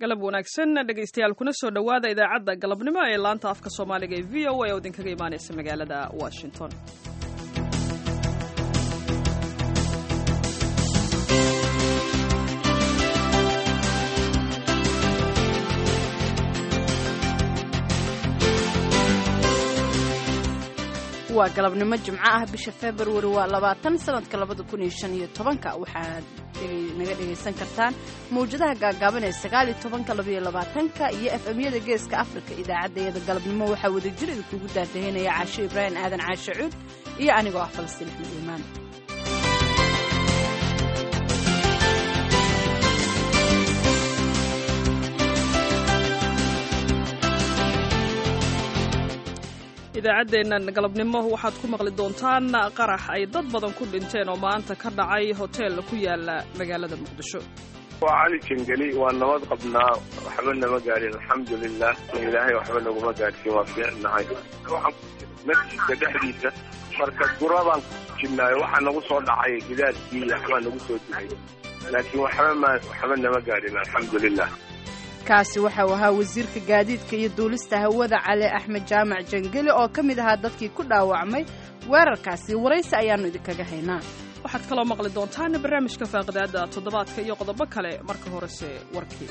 galab wanaagsan dhegaystayaal kuna soo dhowaada idaacadda galabnimo ee laanta afka soomaaliga ee v o a oo idinkaga imaanaysa magaalada washington waa galabnimo jimco ah bisha februari waa labaatan sanadka labada kun iyo shan iyo tobanka waxaad naga dhegaysan kartaan mawjadaha gaagaaban ee sagaal iyo tobanka labaiyo labaatanka iyo f m-yada geeska afrika idaacaddayada galabnimo waxaa wadajir idinkugu daadahinaya caasho ibraahim aadan caashe cuud iyo anigoo ah falastiin axmed iimaan idaacaddeennan galabnimo waxaad ku maqli doontaan qarax ay dad badan ku dhinteen oo maanta ka dhacay hotel ku yaala magaalada muqdisho waa cali jangeli waa nabad qabnaa waxba nama gaadhin alxamdulilah ilaahay waxba naguma gaadhsiin waa fiicnahay masjidka dhexdiisa marka guradaan ku jirnaayo waxaa nagu soo dhacay gidaadkii waxbaa nagu soo duhay laakiin waxba ma waxba nama gaadhin alxamdulilah kaasi waxau ahaa wasiirka gaadiidka iyo duulista hawada cali axmed jaamac jangeli oo ka mid ahaa dadkii ku dhaawacmay weerarkaasi waraysi ayaannu idinkaga haynaa waxaad kaloo maqli doontaan barnaamijka faaqidaada toddobaadka iyo qodobo kale marka horese warkii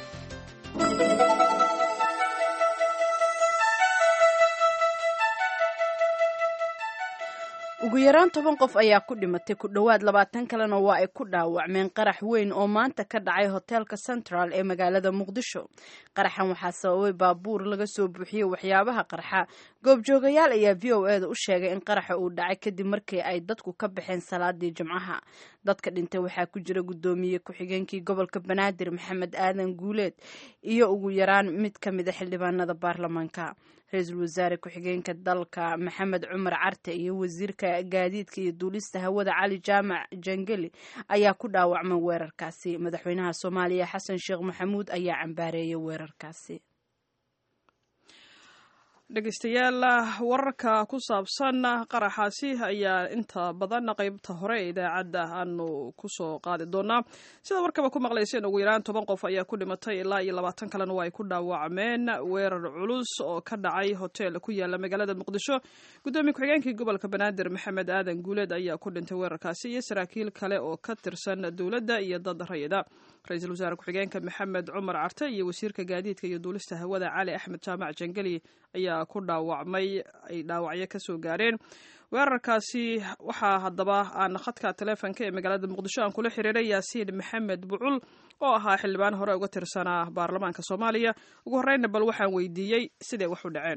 ugu yaraan toban qof ayaa ku dhimatay ku dhowaad labaatan kalena waa ay ku dhaawacmeen qarax weyn oo maanta ka dhacay hoteelka central ee magaalada muqdisho qaraxan waxaa sababay baabuur laga soo buuxiyey waxyaabaha qarxa goobjoogayaal ayaa v o eda u sheegay in qaraxa uu dhacay kadib markii ay dadku ka baxeen salaadii jimcaha dadka dhintay waxaa ku jira guddoomiye ku-xigeenkii gobolka banaadir maxamed aadan guuleed iyo ugu yaraan mid ka mid a xildhibaanada baarlamaanka ra-iisul wasaare ku-xigeenka dalka maxamed cumar carte iyo wasiirka gaadiidka iyo duulista hawada cali jaamac jangeli ayaa ku dhaawacmay weerarkaasi madaxweynaha soomaaliya xasan sheekh maxamuud ayaa cambaareeyay weerarkaasi dhegaystayaal wararka ku saabsan qaraxaasi ayaa inta badan qaybta hore ee idaacadda aanu kusoo qaadi doonaa sida warkaba ku maqlayseen ugu yaraan toban qof ayaa ku dhimatay ilaa iyo labaatan kalena waa ay ku dhaawacmeen weerar culus oo ka dhacay hotel ku yaala magaalada muqdisho guddoomiye ku-xigeenkii gobolka banaadir maxamed aadan guuleed ayaa ku dhintay weerarkaasi iyo saraakiil kale oo ka tirsan dowladda iyo dad rayida ra-iisul wasaare ku-xigeenka maxamed cumar carte iyo wasiirka gaadiidka iyo duulista hawada cali axmed jaamac jangeli ayaa ku dhaawacmay ay dhaawacyo ka soo gaareen weerarkaasi waxaa haddaba aan khadka taleefonka ee magaalada muqdisho aan kula xiriiray yaasiin maxamed bucul oo ahaa xildhibaan hore uga tirsanaa baarlamaanka soomaaliya ugu horreynna bal waxaan weydiiyey siday wax u dhaceen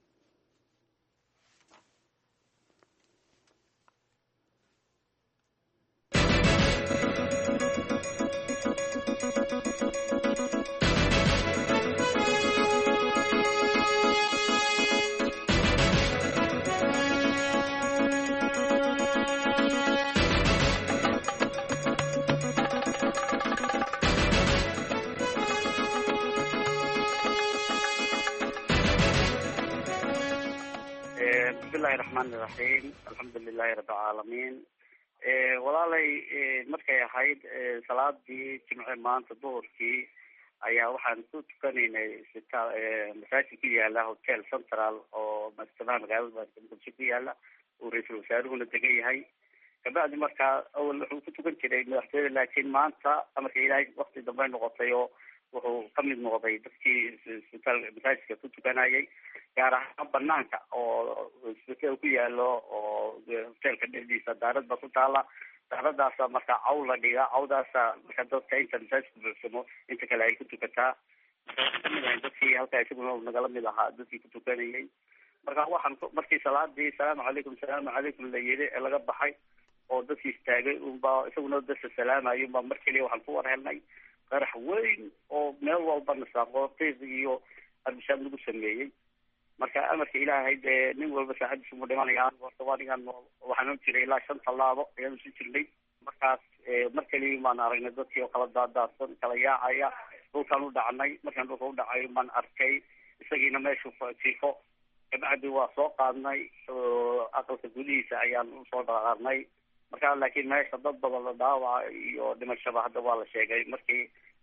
bismillahi raxmaani raxiim alxamdu lilahi rabbilcaalamiin walaalay markay ahayd salaadii jimce maanta duhurkii ayaa waxaan ku tukanaynay sita masaajid ku yaala hotel central oo madaxtoonaha magaalada muqdisho ku yaala uu ra-iisul wasaaruhuna degan yahay kabacdi markaa awal wuxuu ku tukan jiray madaxtooyada laakiin maanta amarka ilaahay wakti dambe noqotay oo wuxuu kamid noqday dadkii isbitaal masaajidka ku tukanayay gaar ahaan banaanka oo isbitaal ku yaalo oo hoteelka dhexdiisa daarad ba ku taala daaradaasa marka caw la dhiga cawdaasa marka dadka inta masaajidka buuxsamo inta kale ay ku tukataa kamid ahay dadkii halkaa isaguna nagala mid ahaa dadkii ku tukanayay marka waxaan markii salaadii salaamu calaykum salaamu calaykum la yiri ee laga baxay oo dadkii istaagay unba isaguna dadka salaamayo unba mar keliya waxaan ku war helnay qarax weyn oo meel walba nasaaqootiq iyo arbishaad lagu sameeyey marka amarka ilaahay dee nin walba saacadiisu mu dhimanaya horta anigan waxaan u jiray ilaa shan tallaabo ayaan usu jirnay markaas mar keliya baan aragnay dadkii oo kala daadaadsan kala yaacaya dhulkaan u dhacnay markaan dhulka u dhacayo baan arkay isagiina meeshu jiifo kabacdi waa soo qaadnay aqalka gudihiisa ayaan usoo dhaqaarnay marka laakiin meesha dad badan la dhaawaca iyo dhimashaba hadda waa la sheegay markii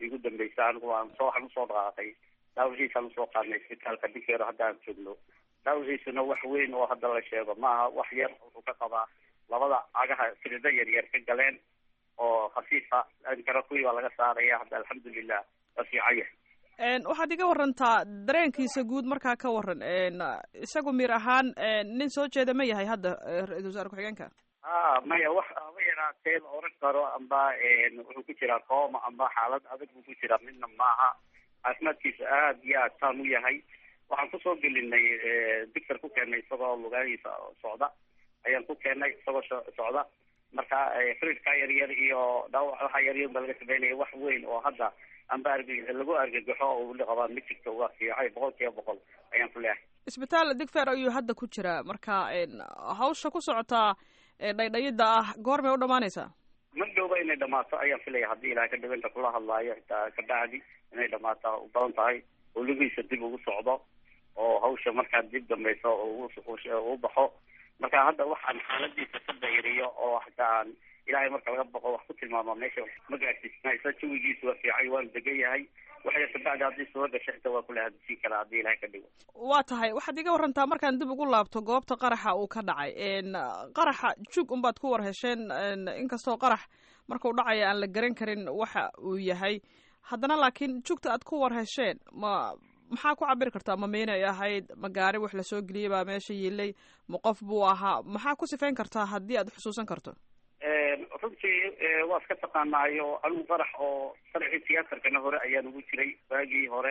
igu dambeysa anigu waan soo waxaan usoo dhaqaaqay dhaawaciisaan usoo qaadnay isbitaalka dinkeero hadda aan joogno dhaawaciisuna wax weyn oo hadda la sheego maaha wax yar wuxuu ka qabaa labada cagaha sirida yar yar ka galeen oo khafiifa inkana kuwii baa laga saaraya hadda alxamdulilah waa fiican yahay waxaad iga warantaa dareenkiisa guud markaa ka waran isagu miir ahaan nin soo jeeda ma yahay hadda ra-iisul wasaare ku-xigeenka a maya wax aba yaraatee la oran karo amba wuxuu ku jiraa kooma amba xaalad adag buu ku jiraa midna maaha caafimaadkiisa aad iyo aad saan u yahay waxaan kusoo gelinay dictor ku keenay isagoo lugahiisa socda ayaan ku keenay isagoo socda marka fridka yar yar iyo dhaawac waxa yar yar ba laga sameynaya wax weyn oo hadda amba arg lagu argagaxo uu qabaa ma jirto waa fiicay boqol kiiba boqol ayaan ku leehay isbitaal digfer ayuu hadda ku jiraa marka hawsha ku socotaa dhaydhayida ah goormay u dhamaanaysaa ma dhowba inay dhamaato ayaan filaya haddii ilahay ka dhawinta kula hadlaayo xitaa kabacdi inay dhamaato u badan tahay oo lugihiisa dib ugu socdo oo hawsha markaa dib dambayso u baxo marka hadda waxaan xaaladiisa ka dayriyo oo hataa aan ilahay marka laga boqo wax ku tilmaamo meesha ma gaadsiisna isla jawigiisu waa fiicay waanu degan yahay waxya kabacdi haddii soo gasha xitaa waa kula hadisiin karaa haddii ilahay ka dhigo waa tahay waxaad iga warantaa markaan dib ugu laabto goobta qaraxa uu ka dhacay qaraxa jug unbaad ku war hesheen inkastoo qarax markau dhacaya aan la garan karin waxa uu yahay haddana laakiin jugta aad ku war hesheen ma maxaa ku cabiri kartaa ma miinay ahayd ma gaari wax lasoo geliyay baa meesha yiilay ma qof buu ahaa maxaa ku sifayn kartaa haddii aad xusuusan karto runtii waa iska taqaanaayo anigu qarax oo sharcii tiyaatarkana hore ayaan ugu jiray waagii hore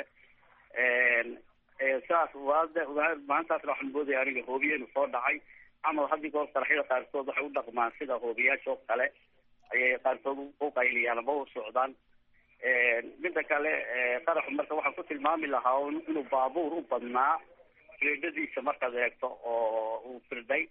saas waada maalintaasna waxaan moodaya aniga hoobiyenu soo dhacay camal haddii goor qaraxyada qaarkood waxay u dhaqmaan sida hoobiyaasha oo kale ayay qaarkood u qayliyaan ama u socdaan midda kale qaraxu marka waxaan ku tilmaami lahaa inuu baabuur u badnaa firdadiisa markaad eegto oo uu firday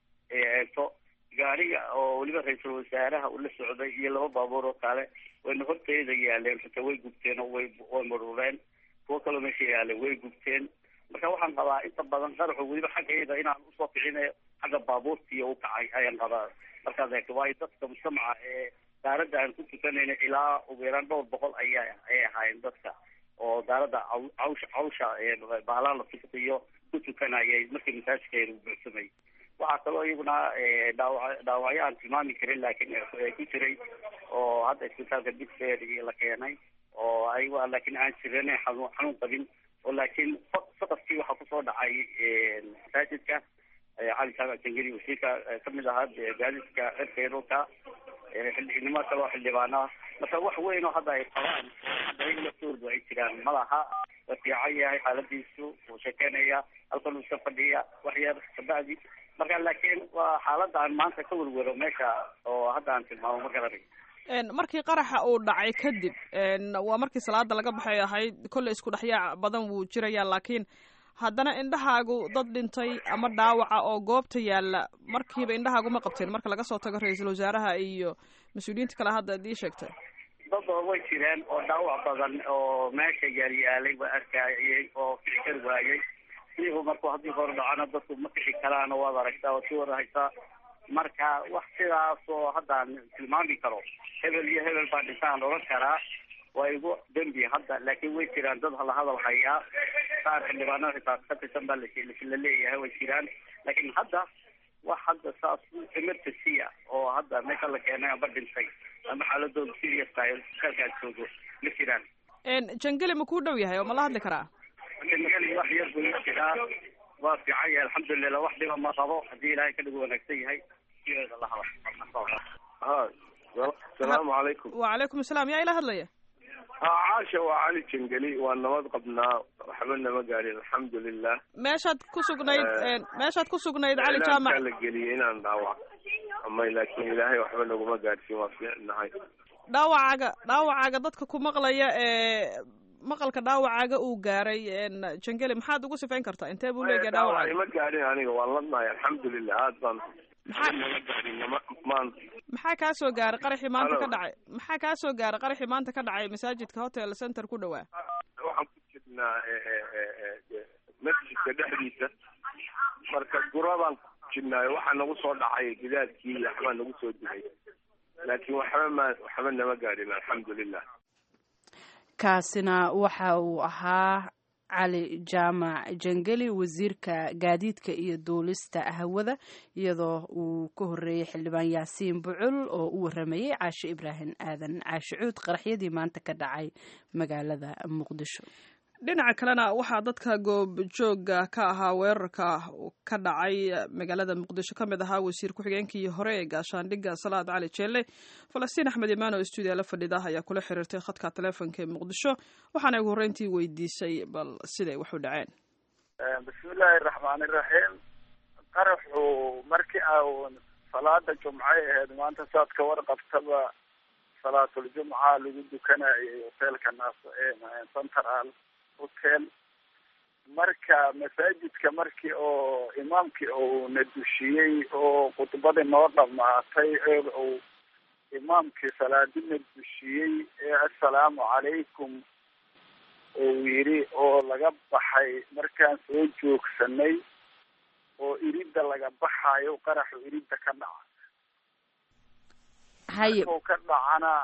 eegto gaariga oo weliba ra-iisul wasaaraha uu la socday iyo laba baabuur oo kale wayna horteeda yaaleen xitaa way gubteen oo way way marureen kuwo kaloo meesha yaaleen way gubteen marka waxaan qabaa inta badan qaraxu weliba xaggayda inaan usoo kicinayo xagga baabuurtiiyo u kacay ayaan qabaa markaad eegto waayo dadka mujtamaca ee daaradda aan ku tukanayna ilaa ugu yaraan dhowr boqol ayaa ay ahaayeen dadka oo daaradda cawsha cawsha baalaan la tukiyo ku tukanayay markii masaajidkeenu buuxsamay waxaa kaloo iyaguna dhaawa dhaawacyo aan tilmaami karin laakiin ku jiray oo hadda isbitaalka digfer la keenay oo ayaga laakiin aan jiran xanuun xanuun qabin oo laakiin saqafkii waxaa kusoo dhacay masaajidka cali jaamac jangeli wasiirka kamid ahaa gaadiidka cirka dhulka xildhignimo kaloo xildhibaana marka wax weyn oo hadda ay qabaan hadda in laftoodu ay jiraan malaha waa fiican yahay xaaladiisu wuu sheekeynaya halkan uu iska fadhiya wax yar kabacdi marka laakiin waa xaalada aan maanta ka werwero meesha oo hadda aan tilmaamo ma garanay markii qaraxa uu dhacay kadib waa markii salaada laga baxay ahayd kolley isku dhexyaac badan wuu jiraya laakiin haddana indhahaagu dad dhintay ama dhaawaca oo goobta yaalla markiiba indhahaagu ma qabteen marka laga soo tago ra-iisul wasaaraha iyo mas-uuliyiinta kale hadda ad ii sheegtay dad oo way jireen oo dhaawac badan oo meesha yaalyaalay waa arkayay oo kici kari waayey iyagu markuu haddii hor dhacana dadku ma kici karaano waad aragtaa waad ka warahaysaa marka wax sidaas oo haddaan tilmaami karo hebel iyo hebel baa dhintaan odhan karaa waa igu dembi hadda laakiin way jiraan dad la hadal hayaa qaar xildhibaanada xitaa ka tirsan baa la leeyahay way jiraan laakiin hadda wax hadda saas emergency ah oo hadda meesha la keenay amba dhintay ama xaaladooda serious tahay isbitaalkaas joogo ma jiraan jangeli ma kuu dhow yahay oo ma la hadli karaa jangeli wax yar buu jiraa waa fiican yahay alxamdulilah wax dhiba ma qabo haddii ilaahay ka dhigu wanaagsan yahay sideeda la hadal ha asalaamu calaykum wacalaykum asalaam yaa ila hadlaya ha caasha waa cali jangeli waa nabad qabnaa waxba nama gaadhin alxamdulilah meeshaad ku sugnayd meeshaad ku sugnayd cali jaamac la geliyay inaan dhaawac amay laakiin ilaahay waxba naguma gaadhsiin waa fiicnahay dhaawacaaga dhaawacaaga dadka ku maqlaya ee maqalka dhaawacaaga uu gaaray jangeli maxaad ugu sifayn kartaa intee buu leeyahay dhaawac dhaawacaaga ima gaadhin aniga waan ladnahay alxamdulilah aad baan maxaa nama gaadhin nama maanta maxaa kaa soo gaaray qaraxii maanta ka dhacay maxaa kaa soo gaaray qaraxii maanta ka dhacay masaajidka hotel center ku dhawaa waxaan ku jirnaa masjidka dhexdiisa marka gurabaan ku jirnaayo waxaa nagu soo dhacay gidaadkii iyo waxbaa nagu soo dilay laakiin waxba ma waxba nama gaadhin alxamdulilah kaasina waxa uu ahaa cali jaamac jangeli wasiirka gaadiidka iyo duulista hawada iyadoo uu ka horeeyey xildhibaan yaasiin bucul oo u waramayey caashe ibraahim aadan caashe cuud qaraxyadii maanta ka dhacay magaalada muqdisho dhinaca kalena waxaa dadka goobjooga ka ahaa weerarka ka dhacay magaalada muqdisho ka mid ahaa wasiir ku-xigeenkii hore ee gaashaandhigga salaad cali jeelle falastiin axmed imaan oo stuudiya la fadhida ayaa kula xiriirtay khadka taleefonka ee muqdisho waxaana ugu horreyntii weydiisay bal siday wax u dhaceen bismillaahi raxmaani raxiim qaraxu markii a salaada jumcay ahayd maanta saad ka warqabtaba salaatuljumca lagu dukanayay hoteelka naas central hotel marka masaajidka markii oo imaamkii uu na dushiyey oo khudbadii noo dhamaatay ee uu imaamkii salaadina dushiyey ee assalaamu calaykum uu yidhi oo laga baxay markaan soo joogsanay oo iridda laga baxayo qaraxu iridda ka dhaca haye markuu ka dhacana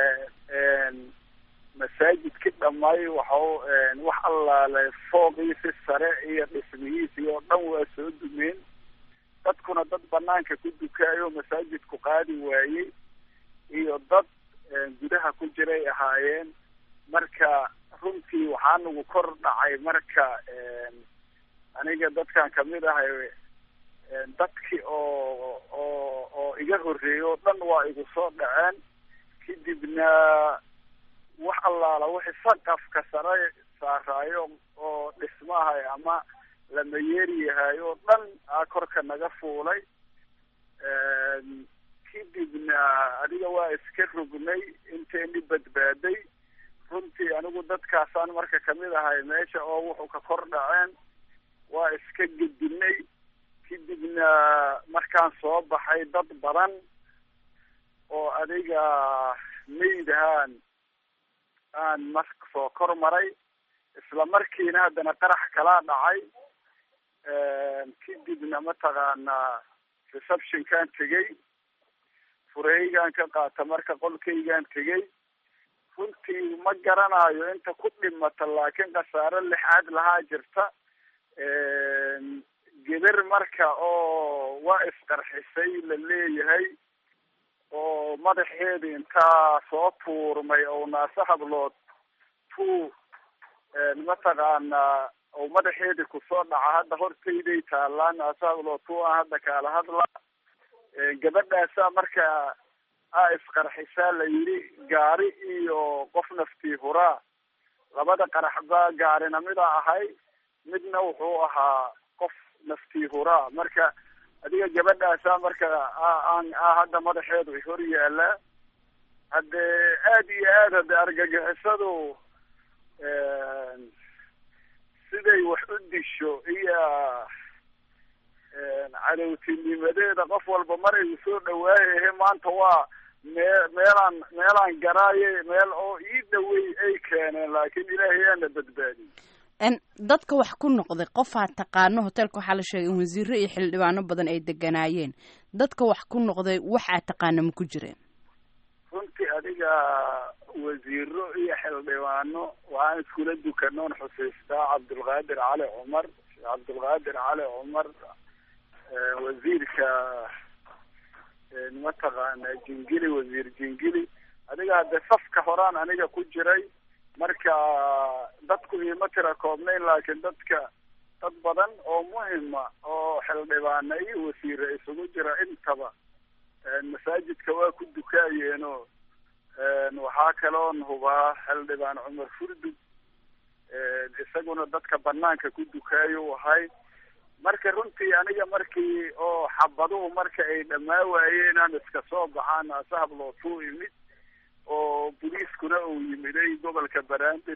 masaajidki dhamay waxau wax allaale fooqiisi sare iyo dhismihiisi oo dhan waa soo dumeen dadkuna dad banaanka ku dukaayo masaajidku qaadi waayey iyo dad gudaha ku jiray ahaayeen marka runtii waxaa nagu kor dhacay marka aniga dadkan kamid ahay dadkii oo oo oo iga horreeyay oo dhan waa igu soo dhaceen kadibna wax allaala wixii saqafka sare saaraayo oo dhismahay ama lama yeeriyahay oo dhan aa korka naga fuulay kadibna adiga waa iska rognay inteeni badbaaday runtii anigu dadkaasaan marka kamid ahay meesha oo wuxuu ka kor dhaceen waa iska gedinay kadibna markaan soo baxay dad badan oo adiga maydahaan aan mar soo kor maray isla markiina haddana qarax kalaa dhacay kadibna mataqaanaa receptionkaan tegey fureygaan ka qaata marka qolkaygaan tegey runtii ma garanayo inta ku dhimata laakiin khasaaro lixaad lahaa jirta geber marka oo waa isqarxisay la leeyahay oo madaxeedi intaa soo tuurmay oo naase hablood tuu mataqaanaa oo madaxeedi kusoo dhaca hadda hortayday taalaa naase hablood tuu aan hadda kaala hadla gabadhaasaa marka a isqarxisaa la yidhi gaari iyo qof naftii huraa labada qarax baa gaarina mida ahay midna wuxuu ahaa qof naftii huraa marka adiga gabadhaasaa marka aan a hadda madaxeedu hor yaalaa haddee aada iyo aad hadde argagixisadu siday wax u disho iyo cadowtinimadeeda qof walba mar ay soo dhawaayahe maanta waa mee meelaan meelaan garaaye meel oo ii dhawey ay keeneen laakiin ilaahay aana badbaadiyey dadka wax ku noqday qofaa taqaano hoteelka waxaa la sheegay in wasiiro iyo xildhibaano badan ay deganaayeen dadka wax ku noqday waxaa taqaana ma ku jireen runtii adiga wasiiro iyo xildhibaano waxaan iskula dukanoon xusiistaa cabdulqaadir cali cumar cabdulqaadir cali cumar wasiirka mataqaana jingili wasiir jingili adiga hadde safka horaan aniga ku jiray marka dadku iima tira koobnayn laakiin dadka dad badan oo muhima oo xildhibaana iyo wasiire isugu jira intaba masaajidka waa ku dukaayeenoo waxaa kaloon hubaa xildhibaan cumar furdug isaguna dadka banaanka ku dukaayo ahay marka runtii aniga markii oo xabaduhu marka ay dhamaa waayeen aan iska soo baxaan asahablootuu imid oo boliiskuna uu yimiday gobolka banaadir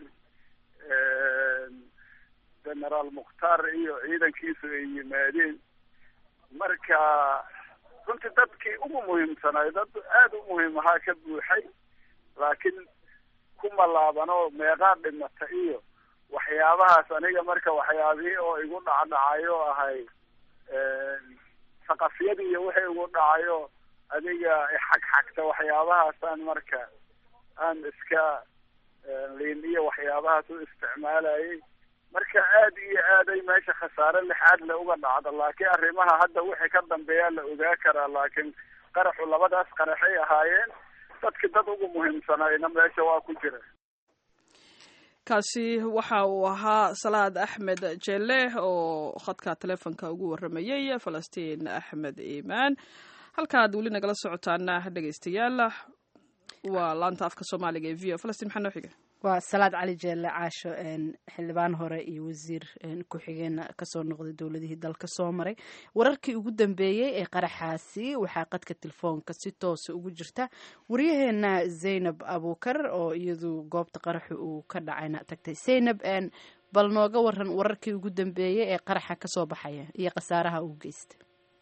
generaal mukhtaar iyo ciidankiisu ay yimaadeen marka runtii dadkii ugu muhiimsanaay dad aada u muhiim ahaa ka buuxay laakiin kuma laabano meeqaa dhimata iyo waxyaabahaas aniga marka waxyaabihii oo igu dhacdhacayo ahay saqafyadii iyo wixii igu dhacayo adiga xagxagta waxyaabahaasaan marka aan iska liin iyo waxyaabahaas u isticmaalayay marka aad iyo aaday meesha khasaare lixaad le uga dhacda laakiin arrimaha hadda wixii ka dambeeyaa la ogaa karaa laakiin qaraxu labadaas qaraxay ahaayeen dadki dad ugu muhiimsanayna meesha waa ku jira kaasi waxa uu ahaa salaad axmed jelle oo khadka teleefonka ugu waramayey falastiin axmed iimaan halkaad weli nagala socotaana dhegeystayaal waa laanta afka soomaaliga ee v o falastiin maxaa noo xiga waa salaad cali jeelle caasho xildhibaan hore iyo wasiir ku-xigeen kasoo noqday dowladihii dalka soo maray wararkii ugu dambeeyey ee qaraxaasi waxaa qadka telefoonka si toosa ugu jirta waryaheena zaynab abuukar oo iyadu goobta qaraxa uu ka dhacayna tagtay zaynab bal nooga waran wararkii ugu dambeeyey ee qaraxa kasoo baxaya iyo khasaaraha uu geysta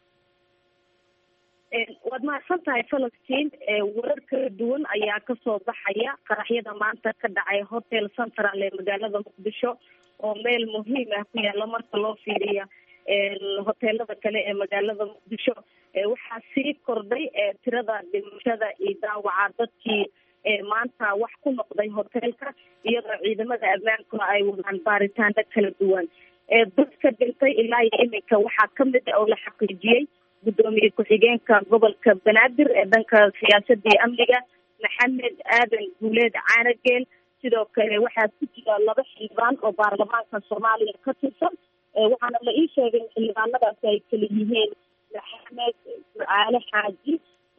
waad mahadsan tahay falastiin warar kala duwan ayaa kasoo baxaya qaraxyada maanta ka dhacay hotel central ee magaalada muqdisho oo meel muhiim ah ku yaala marka loo fiiriya hoteelada kale ee magaalada muqdisho waxaa sii kordhay tirada dhimashada iyo daawaca dadkii maanta wax ku noqday hoteelka iyadoo ciidamada ammaankuna ay wadaan baaritaano kala duwan dadka dhintay ilaa iyo iminka waxaa kamid ah oo la xaqiijiyey gudoomiye ku-xigeenka gobolka banaadir ee dhanka siyaasada iyo amniga maxamed aadan guuleed caanageel sidoo kale waxaa ku jira laba xildhibaan oo baarlamaanka soomaaliya ka tirsan waxaana la ii sheegay in xildhibaanadaasi ay kala yihiin maxamed ducaale xaaji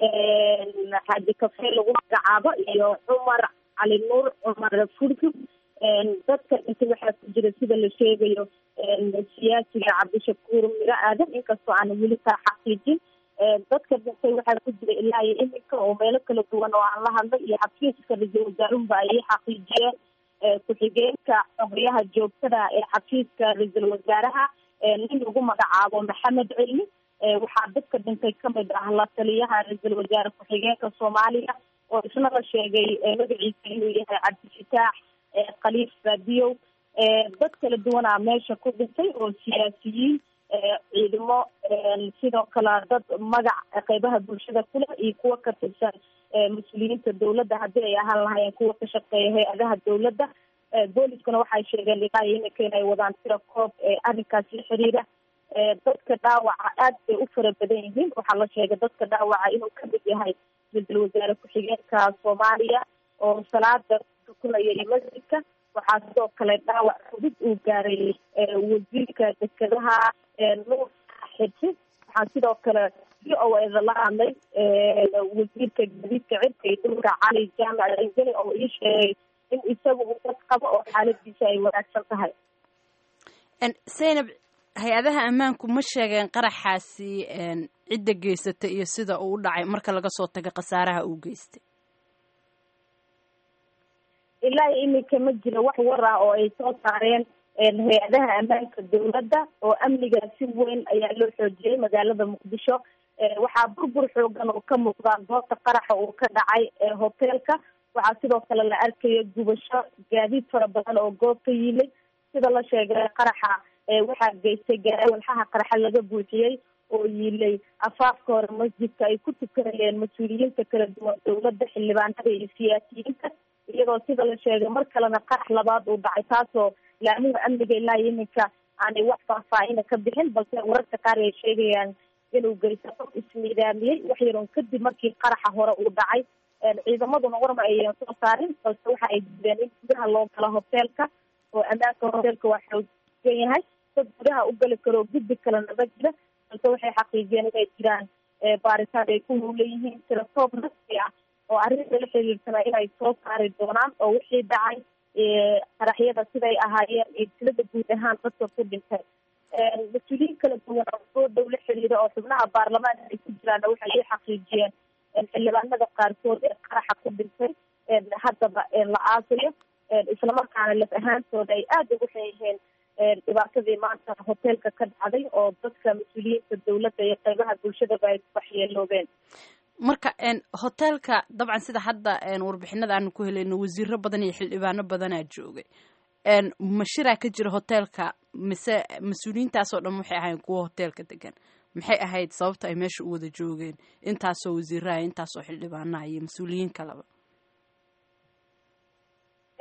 xaaji kafe lagu magacaabo iyo cumar cali nuur cumar furgub dadka dhintay waxaa ku jira sida la sheegayo siyaasiga cabdishakuur miro aadan inkastoo aan weli kaa xaqiijin dadka dhintay waxaa ku jira ilaa iyo iminka oo meelo kala duwan oo aan la hadlay iyo xafiiska ra-iisul wasaaruhuba ay xaqiijiyeen ku-xigeenka xogriyaha joogtada ee xafiiska ra-iisul wasaaraha nin lagu magacaabo maxamed cilmi waxaa dadka dhintay kamid ah la taliyaha ra-iisul wasaare ku-xigeenka soomaaliya oo isna la sheegay magaciisa inuu yahay cabdifitaax khaliif baadiyow dad kala duwanaa meesha ku dhintay oo siyaasiyiin ciidamo sidoo kale dad magac qeybaha bulshada kule iyo kuwa ka tirsan mas-uuliyiinta dowladda haddii ay ahaan lahaayeen kuwa ka shaqeeya hay-adaha dowladda booliskuna waxay sheegeen ilaa iyo iminka inay wadaan tira koob arrinkaas la xiriira dadka dhaawaca aad bay u fara badan yihiin waxaa la sheegay dadka dhaawaca inuu kamid yahay ra-iisul wasaare ku-xigeenka soomaaliya oo salaada tukunaya iyo masjidka waxaa sidoo kale dhaawac fudud uu gaaray wasiirka dekedaha nuur xirsi waxaa sidoo kale v o eda la hadlay wasiirka gadiidka cirka iyo dhulka cali jaamac angeli oo ii sheegay in isagu uu dad qabo oo xaaladiisa ay wanaagsan tahay zaynab hay-adaha ammaanku ma sheegeen qaraxaasi cidda geysatay iyo sida uu u dhacay marka laga soo tago khasaaraha uu geystay ilaa iyo iminka ma jira wax war ah oo ay soo saareen hay-adaha ammaanka dowladda oo amniga si weyn ayaa loo xoojiyey magaalada muqdisho waxaa burbur xoogan oo ka muuqda goobta qaraxa uu ka dhacay hoteelka waxaa sidoo kale la arkaya gubasho gaadiid fara badan oo goobta yimid sida la sheegay qaraxa waxaa geystay gaari walxaha qaraxa laga buuxiyey oo yiilay afaafka hore masjidka ay ku tukanayeen mas-uuliyiinta kala duwan dowladda xildhibaanada iyo siyaasiyiinta iyadoo sida la sheegay mar kalena qarax labaad uu dhacay taasoo laamiha amniga ilaa iyo iminka aanay wax faahfaahina ka bixin balse wararka qaar ay sheegayaan inuu geysto qof ismiidaamiyey wax yaroon kadib markii qaraxa hore uu dhacay ciidamaduna warma ayan soo saarin balse waxa ay diideen in gudaha loo galo hoteelka oo ammaanka hoteelka waa xoogan yahay dad gudaha u gali karoo guddi kalena ma jira balse waxay xaqiijiyeen inay jiraan baaritaan ay ku howleyihiin tira toob rasmi ah oo arrinta la xiriirsanaa inay soo saari doonaan oo wixii dhacay qaraxyada siday ahaayeen iyo tilada guud ahaan dadka ku dhintay mas-uuliyiin kala duwan oo soo dhow la xiriira oo xubnaha baarlamaanka ay ku jiraana waxay ii xaqiijiyeen xildhibaanada qaarkood ee qaraxa ku dhintay haddaba la aasayo islamarkaana laf ahaantooda ay aada ugu xun yihiin dhibaatadii maanta hoteelka ka dhacday oo dadka mas-uuliyiinta dowladda iyo qeybaha bulshadaba ay waxyeeloobeen marka hoteelka dabcan sida hadda warbixinada aanu ku helayno wasiiro badan iyo xildhibaano badanaa joogay mashiraa ka jira hoteelka mise mas-uuliyiintaasoo dhan waxay ahayn kuwa hoteelka degan maxay ahayd sababta ay meesha u wada joogeen intaasoo wasiiraha intaasoo xildhibaanaha iyo mas-uuliyiin kaleba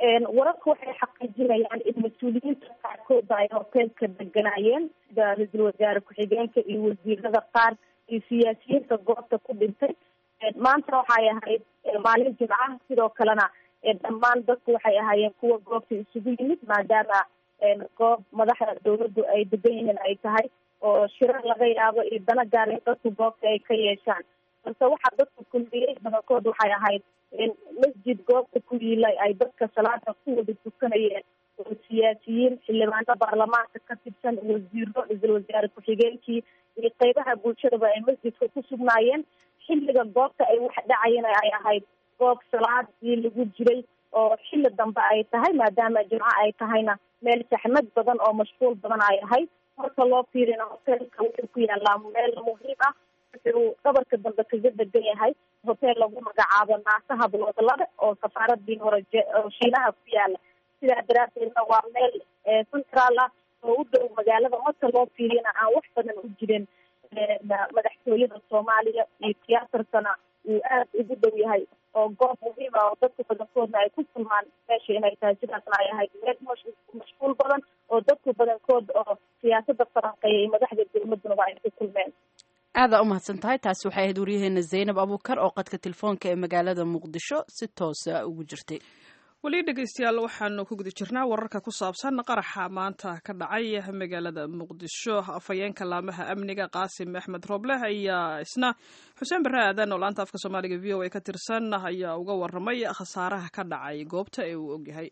wararka waxay xaqiijinayaan in mas-uuliyiinta qaarkooda ay hoteelka deganaayeen sida ra-iisul wasaare ku-xigeenka iyo wasiirada qaar iyo siyaasiyiinta goobta ku dhintay maanta waxay ahayd maalin jimca sidoo kalena dhammaan dadku waxay ahaayeen kuwa goobta isugu yimid maadaama goob madaxda dawladdu ay degan yihiin ay tahay oo shirar laga yaabo iyo dana gaar in dadku goobta ay ka yeeshaan balse waxaa dadku kulmiyey badankood waxay ahayd masjid goobta ku yiilay ay dadka salaada ku wada tukanayeen oo siyaasiyiin xildhibaano baarlamaanka ka tirsan wasiiro ra-iisul wasaare ku-xigeenkii iyo qeybaha bulshadaba ay masjidka ku sugnaayeen xilliga goobta ay wax dhacayeen ay ahayd goob salaadii lagu jiray oo xilli dambe ay tahay maadaama jimco ay tahayna meel saxmad badan oo mashquul badan ay ahayd marka loo fiirina hoteelka wuxuu ku yaalaa meel muhiim ah wuxuu dhabarka dambe kaga degan yahay hotel lagu magacaabo naasaha bloodlada oo safaaradii hore oo shiinaha ku yaala sidaa daraadeedna waa meel central ah oo u dhow magaalada marka loo fiiriyana aan wax badan u jirin madaxtooyada soomaaliya iyo tiyaatarkana uu aad ugu dhow yahay oo goob muhiim ah oo dadka badankoodna ay ku kulmaan meesha inay tahay sidaasna ay ahayd meel mashquul badan oo dadku badankood oo siyaasada faranqeeya iyo madaxda dowladunaba ay ku kulmeen aadaa u mahadsan tahay taasi waxay ahayd waryaheena zaynab abuukar oo qadka telefoonka ee magaalada muqdisho si toosa ugu jirtay weli dhegeystayaal waxaanu ku guda jirnaa wararka ku saabsan qaraxa maanta ka dhacay magaalada muqdisho afhayeenka laamaha amniga qaasim axmed roobleh ayaa isna xuseen barre aadan oo laanta afka soomaaliga v o a ka tirsan ayaa uga waramay khasaaraha ka dhacay goobta ee uu ogyahay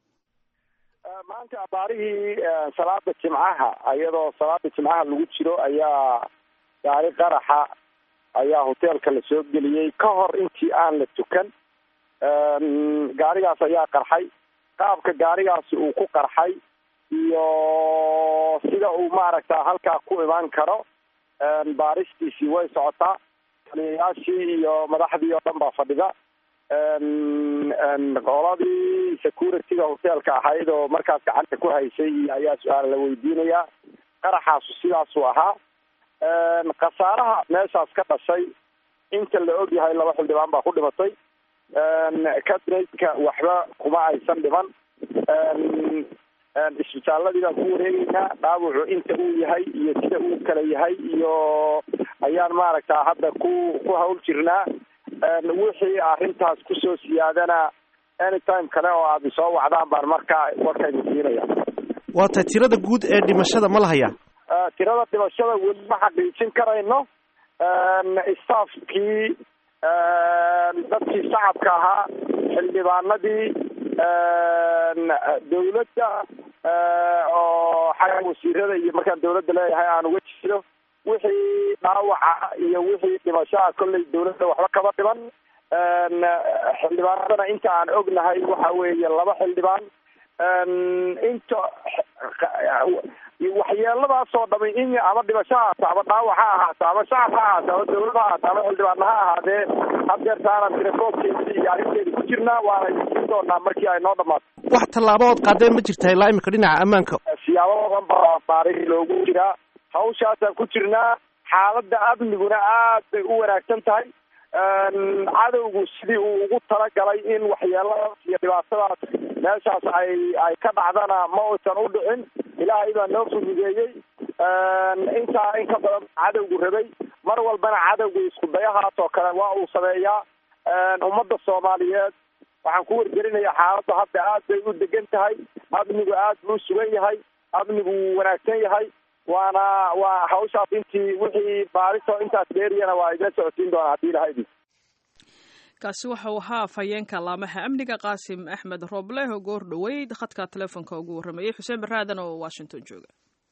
maanta abaarihii salaada jimcaha iyadoo salaada jimcaha lagu jiro ayaa gaari qaraxa ayaa hoteelka la soo geliyey ka hor intii aan la tukan gaarigaas ayaa qarxay qaabka gaarigaasi uu ku qarxay iyo sida uu maaragta halkaa ku imaan karo baaristiisii way socotaa taliyayaashii iyo madaxdii oo dhan baa fadhida qoladii security-ga hoteelka ahayd oo markaas gacanta ku haysay ayaa su-aal la weydiinayaa qaraxaasu sidaasuu ahaa khasaaraha meeshaas ka dhashay inta la og yahay laba xildhibaan baa ku dhimatay cabinetka waxba kuma aysan dhiman isbitaaladii baan ku wareegeynaa dhaawacu inta uu yahay iyo sida uu kala yahay iyo ayaan maaragta hadda ku ku hawl jirnaa wixii arrintaas kusoo siyaadana anytime kale oo aad isoo wacdaan baan markaa warkaynu siinaya waa tahay tirada guud ee dhimashada ma lahayaa tirada dhimashada weli ma xaqiijin karayno staafkii dadkii shacabka ahaa xildhibaanadii dawladda oo xagga wasiirada iyo markaan dawladda leeyahay aan uga jiro wixii dhaawaca iyo wixii dhimashaha kolley dawladda waxba kama dhiman xildhibaanadana inta aan ognahay waxa weeye laba xildhibaan inta waxyeeladaasoo dhami in ama dhimasho ha ahaato ama dhaawac ha ahaato ama shacab ha ahaato ama dawlad ha ahaato ama xildhibaana ha ahaadee hadeertaana telefoonkeedi iyo arrinteedi ku jirnaa waana idinsiin doonaa markii ay noo dhamaato wax tallaabo ood qaadeen ma jirtaa ilaa imika dhinaca ammaanka siyaabo badan baa baaris loogu jiraa hawshaasaan ku jirnaa xaaladda amniguna aad bay u wanaagsan tahay cadowgu sidii uu ugu talagalay in waxyeeladaas iyo dhibaatadaas meeshaas ay ay ka dhacdana ma uusan u dhicin ilaahay baa noo fududeeyey intaa in ka badan cadowgu rabay mar walbana cadowgu isku dayahaas oo kale waa uu sameeyaa ummadda soomaaliyeed waxaan ku wargelinayaa xaaladda hadda aad bay u degan tahay amnigu aad buu sugan yahay amnigu wuu wanaagsan yahay waana waa hawshaas intii wixii baariso intaas dheeriyana waa idin socodsiin doonaa haddii ilaha idin kaasi waxa uu ahaa afhayeenka laamaha amniga qaasim axmed roobleh oo goor dhoweyd khadka telefoonka ugu warramayey xuseen baraadan oo washington jooga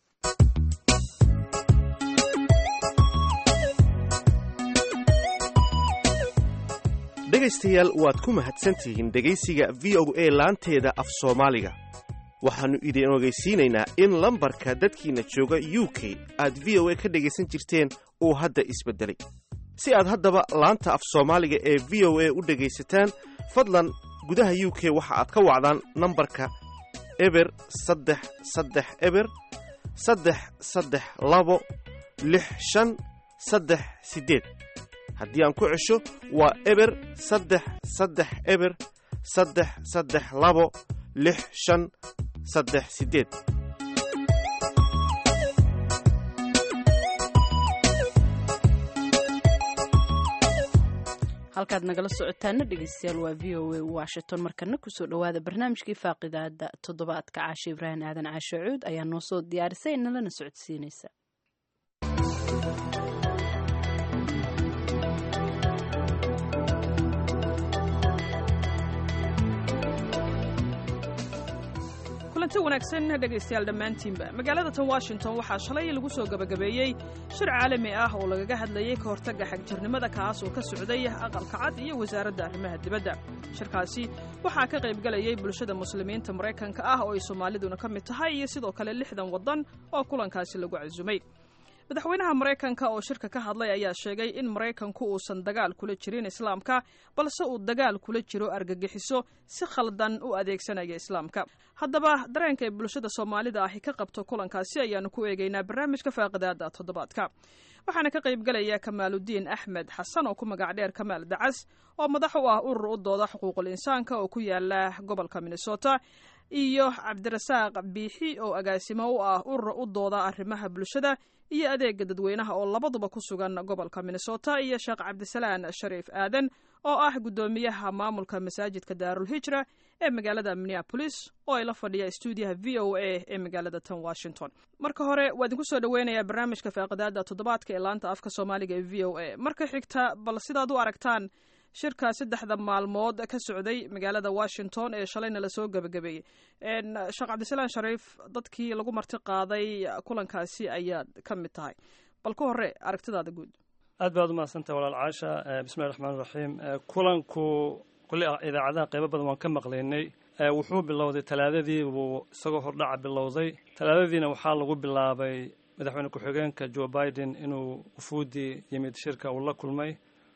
dhegaystayaal waad ku mahadsantihiin dhegaysiga v o a laanteeda af soomaaliga waxaannu idin ogeysiinaynaa in lambarka dadkiina jooga u k aad v o a ka dhegaysan jirteen uu hadda isbeddelay si aad haddaba laanta af soomaaliga ee v o a u dhegaysataan fadlan gudaha u k waxa aad ka wacdaan nambarka eber saddex saddex eber saddex saddex labo lix shan saddex siddeed haddii aan ku cesho waa eber saddex saddex eber saddex saddex labo lix shan saddex siddeed halkaad nagala socotaana dhegeystayaal waa v o a washington markana kusoo dhowaada barnaamijkii faaqidaada toddobaadka caashe ibraahim aadan caashe cuud ayaa noo soo diyaarisay nalana socodsiinaysa kulanti wanaagsan dhegaystayaal dhammaantiinba magaalada tan washington waxaa shalay lagu soo gebagabeeyey shir caalami ah oo lagaga hadlayey ka hortagga xagjirnimada kaas oo ka socday aqalka cad iyo wasaaradda arrimaha dibadda shirkaasi waxaa ka qaybgalayay bulshada muslimiinta maraykanka ah oo ay soomaaliduna ka mid tahay iyo sidoo kale lixdan waddan oo kulankaasi lagu casumay madaxweynaha maraykanka oo shirka ka hadlay ayaa sheegay in maraykanku uusan dagaal kula jirin islaamka balse uu dagaal kula jiro argagixiso si khaldan u adeegsanaya islaamka haddaba dareenka ay bulshada soomaalida ahi ka qabto kulankaasi ayaanu ku eegaynaa barnaamijka faaqidaada toddobaadka waxaana ka qaybgalaya kamaaludiin axmed xasan oo ku magac dheer kamaal dacas oo madax u ah urur u dooda xuquuqul insaanka oo ku yaala gobolka minnesota iyo cabdirasaaq biixi oo agaasimo u ah urur u dooda arrimaha bulshada iyo adeega dadweynaha oo labaduba ku sugan gobolka minnesota iyo sheekh cabdisalaan shariif aadan oo ah guddoomiyaha maamulka masaajidka daarulhijra ee magaalada minneapolis oo ay la fadhiya stuudiyaha v o a ee magaalada tan washington marka hore waa idinku soo dhaweynayaa barnaamijka faaqidaada toddobaadka ee laanta afka soomaaliga ee v o a marka xigta bal sidaad u aragtaan shirka saddexda maalmood ka socday magaalada washington ee shalayna lasoo gebagabeeyey sheekh cabdisalaan shariif dadkii lagu marti qaaday kulankaasi ayaad ka mid tahay bal ka hore aragtidaada guud aad baad umahadsantah walaal caasha bismillahi raxmaan raxiim kulanku kulli idaacadaha qaybo badan waan ka maqlaynay wuxuu bilowday talaadadii buu isagoo hordhaca bilowday talaadadiina waxaa lagu bilaabay madaxweyne ku-xigeenka joe biden inuu ufuudii yimid shirka uu la kulmay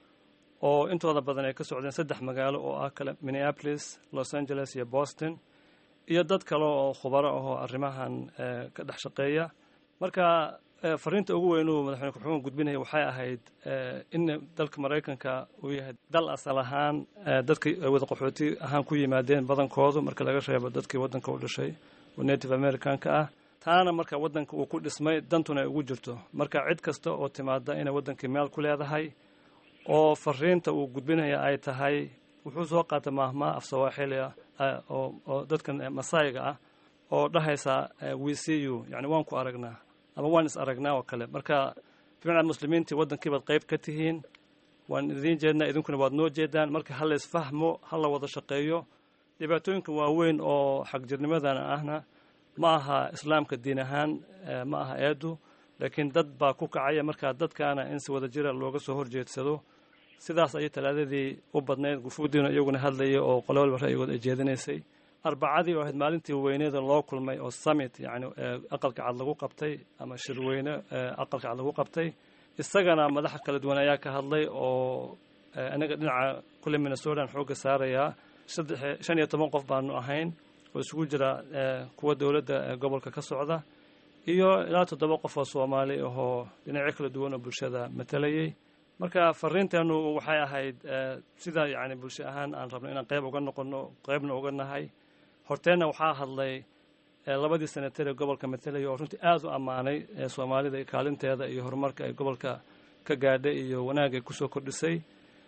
oo intooda badan ay ka socdeen saddex magaalo oo ah kale minneapolis los angeles iyo boston iyo dad kale oo khubaro ahoo arrimahan ka dhex shaqeeya marka fariinta ugu weyn uu madaxweyne ku-xigeenka gudbinaya waxay ahayd in dalka maraykanka uu yahay dal asal ahaan dadka wada qaxooti ahaan ku yimaadeen badankoodu marka laga reebo dadkii waddanka u dhashay oo native americanka ah taana marka waddanka uu ku dhismay dantuna ay ugu jirto marka cid kasta oo timaada inay waddankii meel ku leedahay oo fariinta uu gudbinaya ay tahay wuxuu soo qaatay maahmaa af sawaaxili ah oo dadkan masaayiga ah oo dhahaysa we see you yani waan ku aragnaa ama waan is aragnaa oo kale marka bimacnaa muslimiintii waddankiibaad qayb ka tihiin waan idiin jeednaa idinkuna waad noo jeedaan marka ha la isfahmo ha la wada shaqeeyo dhibaatooyinka waaweyn oo xagjirnimadana ahna ma aha islaamka diin ahaan ma aha eedu laakiin dad baa ku kacaya markaa dadkaana in si wada jira looga soo horjeedsado sidaas ayay talaadadii u badnayd gufuudiina iyaguna hadlayay oo qolo walba ra'yigood ay jeedinaysay arbacadii oo ahayd maalintii weyneeda loo kulmay oo summit yani aqalka cad lagu qabtay ama shirweyne aqalka cad lagu qabtay isagana madaxa kala duwan ayaa ka hadlay oo anaga dhinaca kule minnesotan xoogga saarayaa shan iyo toban qof baanu ahayn oo isugu jira kuwa dowladda gobolka ka socda iyo ilaa toddoba qof oo soomaali ahoo dhinacyo kala duwan oo bulshada matalayay marka fariinteenu waxay ahayd sida yani bulsho ahaan aan rabno inaan qayb uga noqono qaybna uga nahay horteenna waxaa hadlay labadii senatar ee gobolka matalaya oo runtii aada u ammaanay soomaalida kaalinteeda iyo horumarka ay gobolka ka gaadhay iyo wanaag ay kusoo kordhisay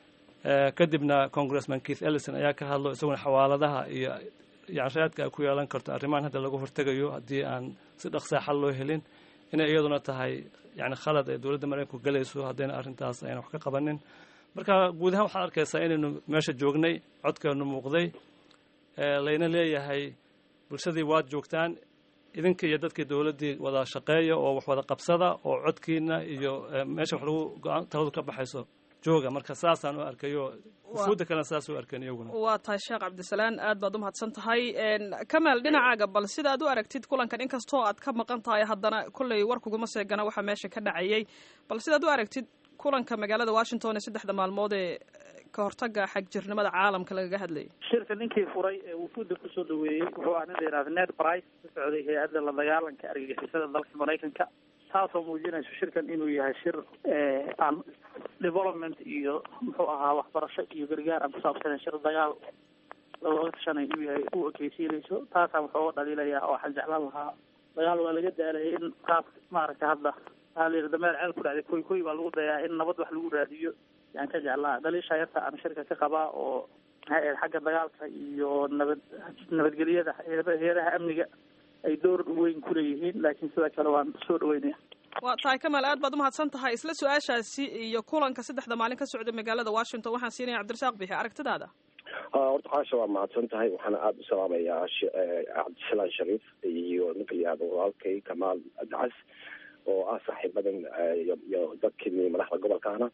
kadibna congressman keith ellison ayaa ka hadlo isaguna xawaaladaha iyo yani raadka ay ku yeelan karto arrimahan hadda laga hortegayo haddii aan si dhaqsaa xal loo helin inay iyaduna tahay yani khalad ay dowladda maraykanku galayso haddayna arrintaas ayna wax ka qabanin marka guud ahaan waxaad arkaysaa inaynu meesha joognay codkeenu muuqday layna leeyahay bulshadii waad joogtaan idinka iyo dadkii dowladdii wada shaqeeya oo wax wada qabsada oo codkiina iyo meesha wax lagu go-aan taladu ka baxayso jooga marka saasaan u arkayo ufuudda kalena saas u arkeen iyaguna waa tahay sheekh cabdisalaan aad baad u mahadsan tahay kamaal dhinacaaga bal sida aad u aragtid kulankan inkastoo aad ka maqan tahay haddana kolley warkuguma seegana waxaa meesha ka dhacayay bal sidaad u aragtid kulanka magaalada washington ee saddexda maalmood ee ka hortaga xagjirnimada caalamka lagaga hadlayay shirka ninkii furay ee wufuudda kusoo dhaweeyey wuxuu ah nin la yihahda ned price ka socday hay-adda la dagaalanka argagixisada dalka maraykanka taasoo muujinayso shirkan inuu yahay shir aan development iyo muxuu ahaa waxbarasho iyo gargaar aan kusaabsanen shir dagaal looga tashanayo inuu yahay u ekeysiinayso taasaan wuxuu dhaliilayaa oo waxaan jeclaan lahaa dagaal waa laga daalay in qaab maaragtay hadda waxaa la yidhi dameer ceel ku dhacday koy koy baa lagu dayaa in nabad wax lagu raadiyo yaan ka jeclaa dhaliisha yarta aan shirka ka qabaa oo maxay ahayd xagga dagaalka iyo nabad nabadgelyada heeraha amniga ay door weyn ku leeyihiin laakiin sidoo kale waan soo dhaweynaya waa tahay kamaal aad baad umahadsan tahay isla su-aashaasi iyo kulanka saddexda maalin ka socda magaalada washington waxaan siinaya cabdirasaaq bixi aragtidaada horta caasha waa mahadsan tahay waxaana aada u salaamayaa cabdisalaan shariif iyo ninka layihahdo walaalkay kamaal dacas oo ah saaxiibadan iyo dadkii madaxda gobolkaana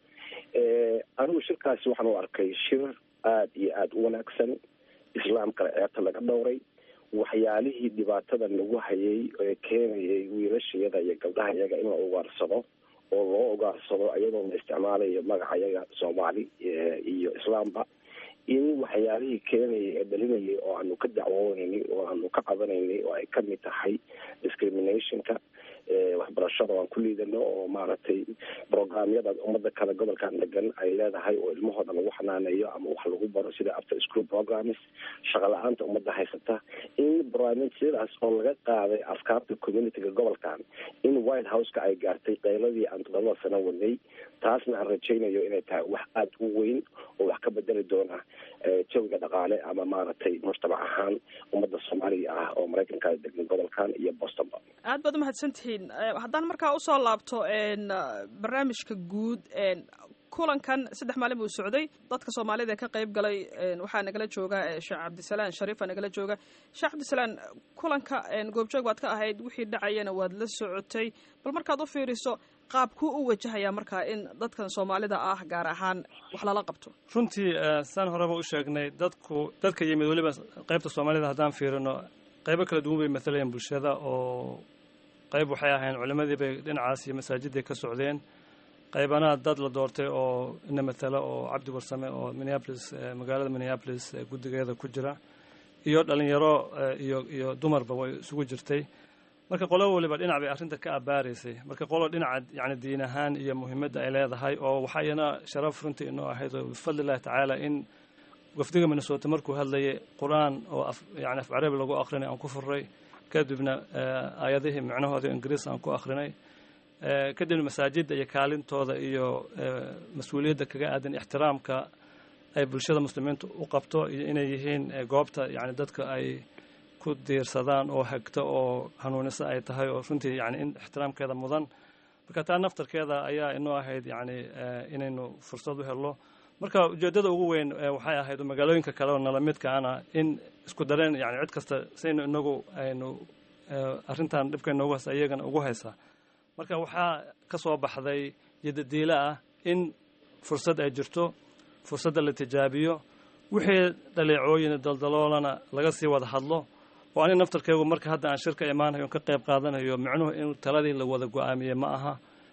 anigu shirkaasi waxaan u arkay shir aada iyo aada u wanaagsan islaamkana ceebta laga dhowray waxyaalihii dhibaatada nagu hayay ee keenayay wiilashayada iyo gabdhaha iyaga in la ugaarsado oo loo ugaarsado iyadoo la isticmaalayo magaca iyaga soomaali iyo islaamba in waxyaalihii keenayay ee dhalinayay oo aanu ka dacwooneynay oo aanu ka qabanaynay oo ay kamid tahay discriminationka waxbarashada aan ku liidano oo maaragtay programyada ummada kale gobolkan degan ay leedahay oo ilmahooda lagu xanaaneeyo ama wax lagu baro sida after school programs shaqa la-aanta ummadda haysata in barnaamijyadaas oo laga qaaday afkaarta communityga gobolkan in white houseka ay gaartay qayladii aan todobada sano wadnay taasna aan rajaynayo inay tahay wax aada u weyn oo wax ka bedeli doona jawiga dhaqaale ama maaragtay mujtamac ahaan ummadda soomaaliga ah oo maraykanka degan gobolkan iyo bostonba aad baad umahadsantihiin haddaan markaa usoo laabto barnaamijka guud kulankan saddex maalin buu socday dadka soomaalida ee ka qayb galay waxaa nagala jooga sheekh cabdisalaan shariifa nagala jooga sheekh cabdisalaan kulanka goobjoog baad ka ahayd wixii dhacayana waad la socotay bal markaad u fiiriso qaabkuu u wajahaya markaa in dadkan soomaalida ah gaar ahaan wax lala qabto runtii saan horeba u sheegnay dadku dadka yimid weliba qaybta soomaalida haddaan fiirino qaybo kala duwan bay matalayeen bulshada oo qayb waxay ahayn culimadii bay dhinacaas iyo masaajidday ka socdeen qaybana dad la doortay oo ina matala oo cabdi warsame oo minneapolis magaalada minneapolis guddigeeda ku jira iyo dhalinyaro iyo iyo dumarba way isugu jirtay marka qolo waliba dhinac bay arrinta ka abaaraysay marka qolo dhinaca yani diin ahaan iyo muhiimadda ay leedahay oo waxaa iyana sharaf runtii inoo ahayd oo bifadli illahi tacaala in wafdiga minnesota markuu hadlayay qur-aan oo yani af carabi lagu akrinay aan ku furray kadibna aayadihii micnahooda ingiriis aan ku akrinay kadibna masaajidda iyo kaalintooda iyo mas-uuliyadda kaga aadan ixtiraamka ay bulshada muslimiinta u qabto iyo inay yihiin goobta yani dadka ay ku diirsadaan oo hagta oo hanuunisa ay tahay oo runtii yani in ixtiraamkeeda mudan marka taa naftarkeeda ayaa inoo ahayd yani inaynu fursad u helno marka ujeeddada ugu weyn waxay ahayd magaalooyinka kale oo nala midkaana in isku dareen yani cid kasta saynu inagu aynu arrintan dhibka inoogu haysa iyagana ugu haysa marka waxaa ka soo baxday yadadiilo ah in fursad ay jirto fursadda la tijaabiyo wixii dhaleecooyin daldaloolana laga sii wada hadlo oo ani naftarkeegu marka hadda aan shirka imaanayo ka qayb qaadanayo micnuhu in taladii la wada go-aamiyey ma aha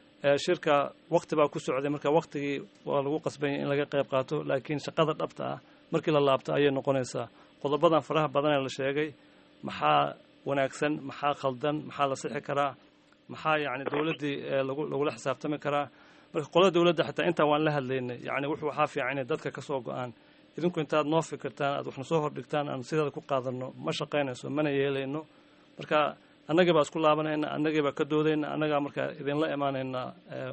shirka wakti baa ku socday marka waktigii waa lagu qasbanya in laga qayb qaato laakiin shaqada dhabta ah markii la laabto ayay noqonaysaa qodobadan faraha badan ee la sheegay maxaa wanaagsan maxaa khaldan maxaa la sixi karaa maxaa yani dowladdii lagula xisaabtami karaa marka qolada dowladda xataa intaa waan la hadlaynay yani wuxuu waxaa fiican inay dadka kasoo go-aan idinku intaad noo fikirtaan aad waxna soo hordhigtaan aan sideeda ku qaadano ma shaqaynayso mana yeelayno marka annagii baa isku laabanayna annagii baa ka doodayna annagaa markaa idinla imaanaynaa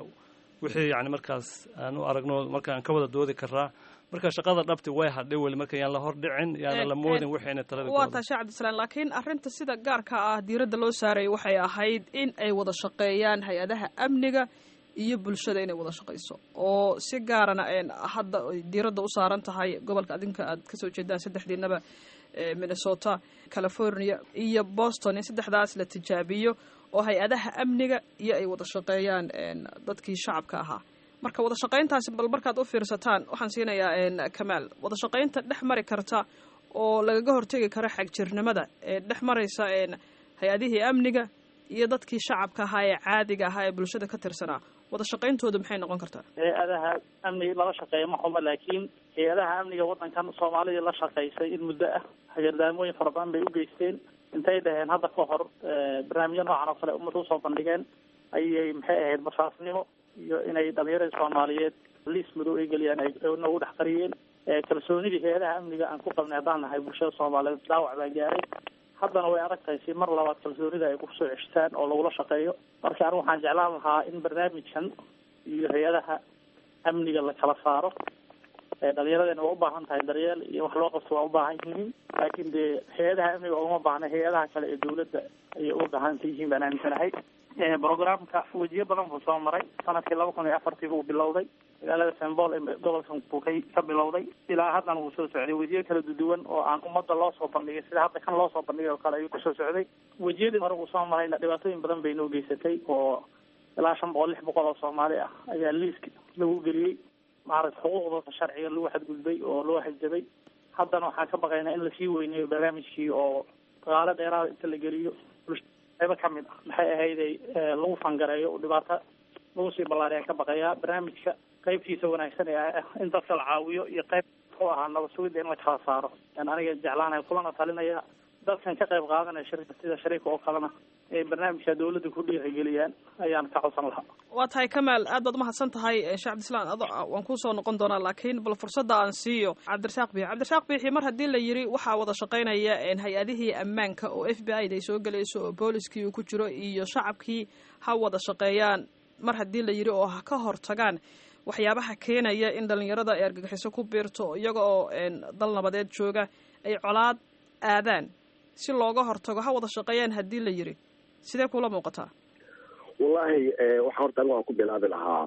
wixii yani markaas aan u aragno marka aan ka wada doodi karaa marka shaqada dhabti way hadhay weli marka yaan la hordhicin yaana la moodin waxayna talada waa taa sheekh cabdisalaan laakiin arrinta sida gaarka ah diiradda loo saarayay waxay ahayd in ay wada shaqeeyaan hay-adaha amniga iyo bulshada inay wada shaqayso oo si gaarana hadda diiradda u saaran tahay gobolka adinka aad kasoo jeedaan saddexdiinaba minnesota california iyo boston in saddexdaas la tijaabiyo oo hay-adaha amniga iyo ay wada shaqeeyaan dadkii shacabka ahaa marka wada shaqayntaasi bal markaad u fiirsataan waxaan siinayaa kamaal wada shaqaynta dhex mari karta oo lagaga hortegi karo xagjirnimada ee dhex maraysa hay-adihii amniga iyo dadkii shacabka ahaa ee caadiga ahaa ee bulshada ka tirsanaa wada shaqayntooda maxay noqon kartaa hay-adaha amniga lala shaqeeya ma xumo laakiin hay-adaha amniga waddankan soomaalidii la shaqaysay in muddo ah hagardaamooyin fara badan bay u geysteen intay dhaheen hadda ka hor barnaamijyo noocan oo kale ummadda usoo bandhigeen ayay maxay ahayd basaasnimo iyo inay dhalinyarada soomaaliyeed liis madow ay geliyaan ay nagu dhex qariyeen kalsoonidii hay-adaha amniga aan ku qabnay haddaan nahay bulshada soomaaliyeed dhaawac baa gaaray haddana way adag tahay si mar labaad kalsoonida ay kusoo ceshtaan oo lagula shaqeeyo marka anigu waxaan jeclaan lahaa in barnaamijkan iyo hay-adaha amniga la kala saaro dhalinyaradena waa ubaahan tahay daryeel iyo wax loo qabto waa ubaahan yihiin laakiin dee hay-adaha amniga uma baahna hay-adaha kale ee dawladda ayay uga baahanta yihiin baan aaminsanahay programka wejiyo badan buu soo maray sanadkii laba kun iyo afartii buu bilowday magaalada sembol ee gobolkan buu ka ka bilowday ilaa haddana wuu soo socday wejiyo kala duwan oo aan ummadda loo soo bandhigay sida hadda kan loo soo bandhigay oo kale ayuu kusoo socday wejiyadii hore uu soo marayna dhibaatooyin badan bay noo geysatay oo ilaa shan boqol lix boqol oo soomaali ah ayaa liiska lagu geliyey maaragta xuquuqdooda sharciga lagu xadgudbay oo loo xajabay haddana waxaan ka baqaynaa in lasii weyneeyo barnaamijkii oo dagaalo dheeraada inta la geliyo qaybo ka mid ah maxay ahayday lagu fangareeyo oo dhibaato lagu sii ballaariyaan ka baqayaa barnaamijka qaybtiisa wanaagsan ee ah in dadka la caawiyo iyo qayb muxuu ahaa nabad sugidda in la kala saaro yan aniga jeclaanaya kulana talinaya dadkan ka qayb qaadanaya shirka sida shariika oo kalena ee barnaamijka dawladda ku dhiirigeliyaan ayaan ka codsan lahaa waa tahay kamaal aad baad umahadsan tahay sheekh cabdislaan ado waan kusoo noqon doonaa laakiin bal fursadda aan siiyo cabdirasaaq biixi cabdirasaaq biixi mar haddii la yiri waxaa wada shaqaynaya hay-adihii ammaanka oo f b i da ay soo gelayso oo booliskii uu ku jiro iyo shacabkii ha wada shaqeeyaan mar haddii la yiri oo ha ka hortagaan waxyaabaha keenaya in dhalinyarada ay argagixiso ku biirto iyaga oo dal nabadeed jooga ay colaad aadaan si looga hortago ha wada shaqeeyaan haddii la yiri sidee kula muuqataa wallahi waxaa horta anigu aan ku bilaabi lahaa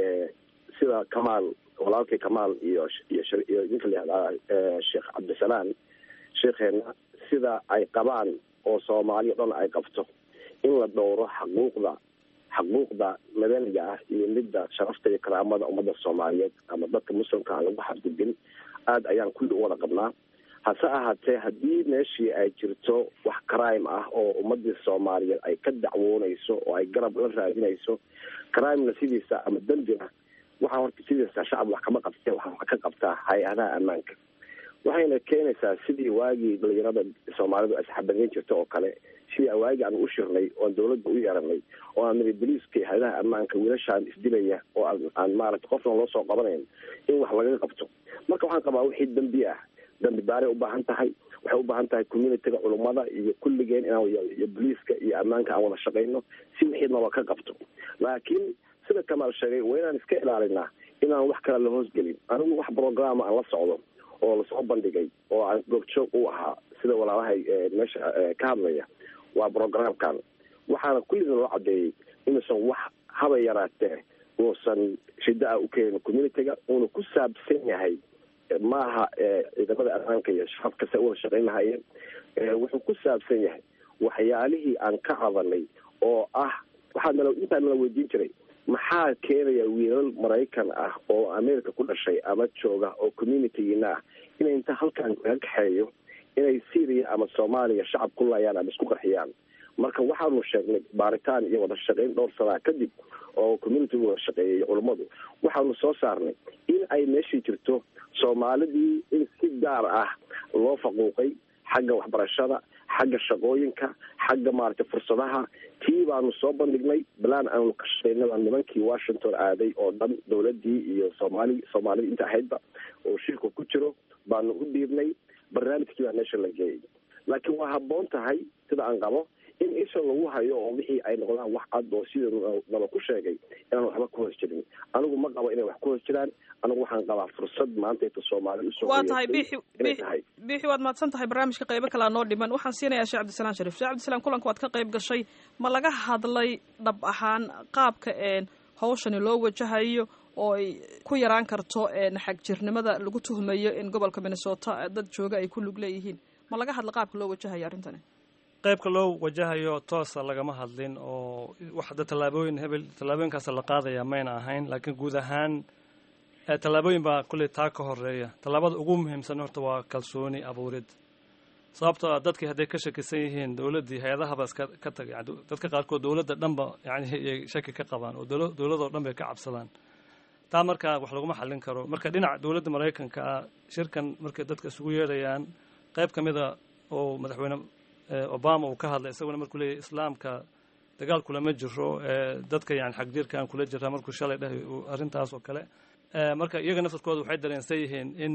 sida kamaal walaalkay kamaal iyo iyo iyo ninka la yihahdaa sheekh cabdisalaan sheekheena sida ay qabaan oo soomaaliya dhan ay qabto in la dhowro xaquuqda xaquuqda madaniga ah iyo midda sharafta iyo karaamada ummadda soomaaliyeed ama dadka muslimka aan lagu xadgudbin aada ayaan kulli u wada qabnaa hase ahaatee haddii meeshii ay jirto wax crime ah oo ummadii soomaaliyeed ay ka dacwoonayso oo ay garab la raadinayso crimena sidiisa ama dembina waxaa horta sidiisa shacab wax kama qabtee waxaa wax ka qabtaa hay-adaha ammaanka waxayna keenaysaa sidii waagii dhalinyarada soomaalidu ay saxabadeyn jirta oo kale sidii waagii aan u shirnay oon dawladda u yeeranay oo aan niri boliiska hay-adaha ammaanka wiilashaan isdilaya oo aan maaragta qofna loo soo qabanayn in wax laga qabto marka waxaan qabaa wixii dembi ah dambi baaray ubaahan tahay waxay ubaahan tahay communityga culummada iyo kulligeen inaan iyo boliiska iyo ammaanka aan wada shaqayno si wixii naba ka qabto laakiin sida kamaal sheegay waa inaan iska ilaalinaa inaan wax kale la hoosgelin anigu wax programa aan la socdo oo lasoo bandhigay oo aan goobjoog u ahaa sida walaalahay meesha ka hadlaya waa programkan waxaana kulliga loo cadeeyey inuusan wax haba yaraatee uusan shida a u keenin communityga uuna ku saabsan yahay maaha ciidamada ammaanka iyo shacabka se uwada shaqayn lahayeen wuxuu ku saabsan yahay waxyaalihii aan ka cadanay oo ah waxaa nala intaa nala weydiin jiray maxaa keenaya wiilal maraykan ah oo america ku dhashay ama jooga oo communitygiina ah inay inta halkan kaga kaxeeyo inay syria ama soomaaliya shacab ku laayaan ama isku qarxiyaan marka waxaanu sheegnay baaritaan iyo wada shaqayn dhowr sanaa kadib oo communitigu wada shaqeeyay culummadu waxaanu soo saarnay in ay meeshii jirto soomaalidii in si gaar ah loo faquuqay xagga waxbarashada xagga shaqooyinka xagga maaragtay fursadaha tii baanu soo bandhignay balaan aanu ka shaqeynaba nimankii washington aaday oo dhan dawladii iyo soomaali soomaalida inta ahaydba oo shirka ku jiro baanu u dhiibnay barnaamijkii baa meesha la geeyay laakiin waa habboon tahay sida aan qabo in isha lagu hayo oo wixii ay noqdaan wax cad oo sida naba ku sheegay inaan waxba ku hoos jirin anigu ma qabo inay wax ku hoos jiraan anigu waxaan qabaa fursad maanta inta soomaali usoo waa tahay bixi bixi waad mahadsan tahay barnaamijka qaybo kalea noo dhiman waxaan siinayaa sheekh cabdisalaan sharif sheekh cabdisalaan kulanka waad ka qayb gashay ma laga hadlay dhab ahaan qaabka hawshani loo wajahayo oo ay ku yaraan karto xagjirnimada lagu tuhmayo in gobolka minnesota dad jooga ay ku lug leeyihiin ma laga hadla qaabka loo wajahayo arrintani qaybka loo wajahayo toosa lagama hadlin oo waxda tallaabooyin hebel tallaabooyinkaas la qaadaya mayna ahayn laakiin guud ahaan tallaabooyin baa kulley taa ka horeeya tallaabada ugu muhiimsan horta waa kalsooni abuurid sababtoo ah dadkii hadday ka shakisan yihiin dowladdii hay-adahaba iska ka tagay dadka qaarkood dowladda dhanba yani ay shaki ka qabaan oo dowladoo dhan bay ka cabsadaan taa markaa wax laguma xallin karo marka dhinaca dowladda maraykanka ah shirkan markay dadka isugu yeedhayaan qayb ka mida oo madaxweyne obama uu ka hadlay isaguna markuu leeyahy islaamka dagaal kulama jiro dadka yani xagjirkaan kula jiraa markuu shalay dhahay arrintaas oo kale marka iyaga naftarkooda waxay dareensan yihiin in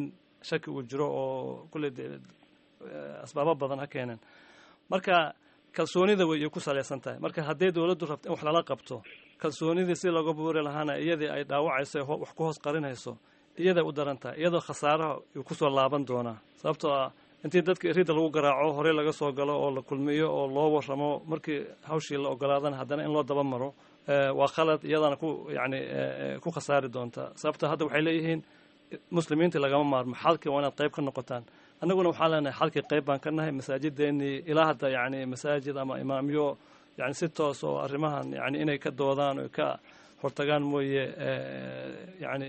shaki uu jiro oo kulley dee asbaabo badan ha keeneen marka kalsoonida way ku salaysan tahay marka haddii dowladdu rabto in wax lala qabto kalsoonidii si looga buuri lahaana iyadii ay dhaawacayso wax ku hoos qarinayso iyaday u daran tahay iyadoo khasaaraha uu kusoo laaban doonaa sababtoo ah intii dadka erida lagu garaaco horey laga soo galo oo la kulmiyo oo loo waramo markii hawshii la ogolaadana haddana in loo daba maro waa khalad iyadana ku yani ku khasaari doonta sababto hadda waxay leeyihiin muslimiinta lagama maarmo xalkii waa inaad qayb ka noqotaan annaguna waxaan leenahay xalkii qayb baan ka nahay masaajideenii ilaa hadda yani masaajid ama imaamyo yani si toos oo arrimahan yani inay ka doodaan o ka hortagaan mooye yani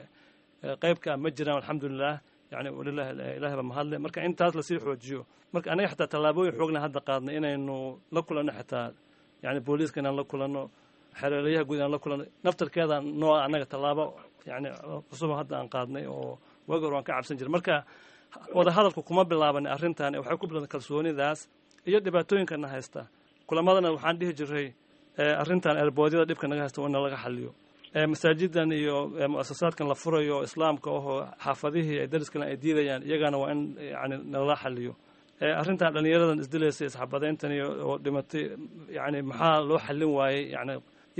qaybka ma jiraan alxamdulilah yani walilah ilahi ba mahadle marka intaas lasii xoojiyo marka anaga xataa tallaabooyin xoogna hadda qaadnay inaynu la kulanno xitaa yani booliiska inaan la kulanno xereelayaha guud inaan la kulanno naftarkeeda noo annaga tallaabo yani cusuba hadda aan qaadnay oo waagi hor waan ka cabsan jiray marka wada hadalku kuma bilaabanay arrintan waxay ku bilowday kalsoonidaas iyo dhibaatooyinkana haysta kulamadana waxaan dhihi jiray arrintan erboodyada dhibka naga haysta waa in laga xaliyo masaajidan iyo muasasaadkan la furayo islaamka ahoo xaafadihii ay dariskale ay diidayaan iyagana waa in yani nalala xaliyo arrintan dhalinyaradan isdilaysa isxabadeyntan oo dhimatay yani maxaa loo xallin waayey yani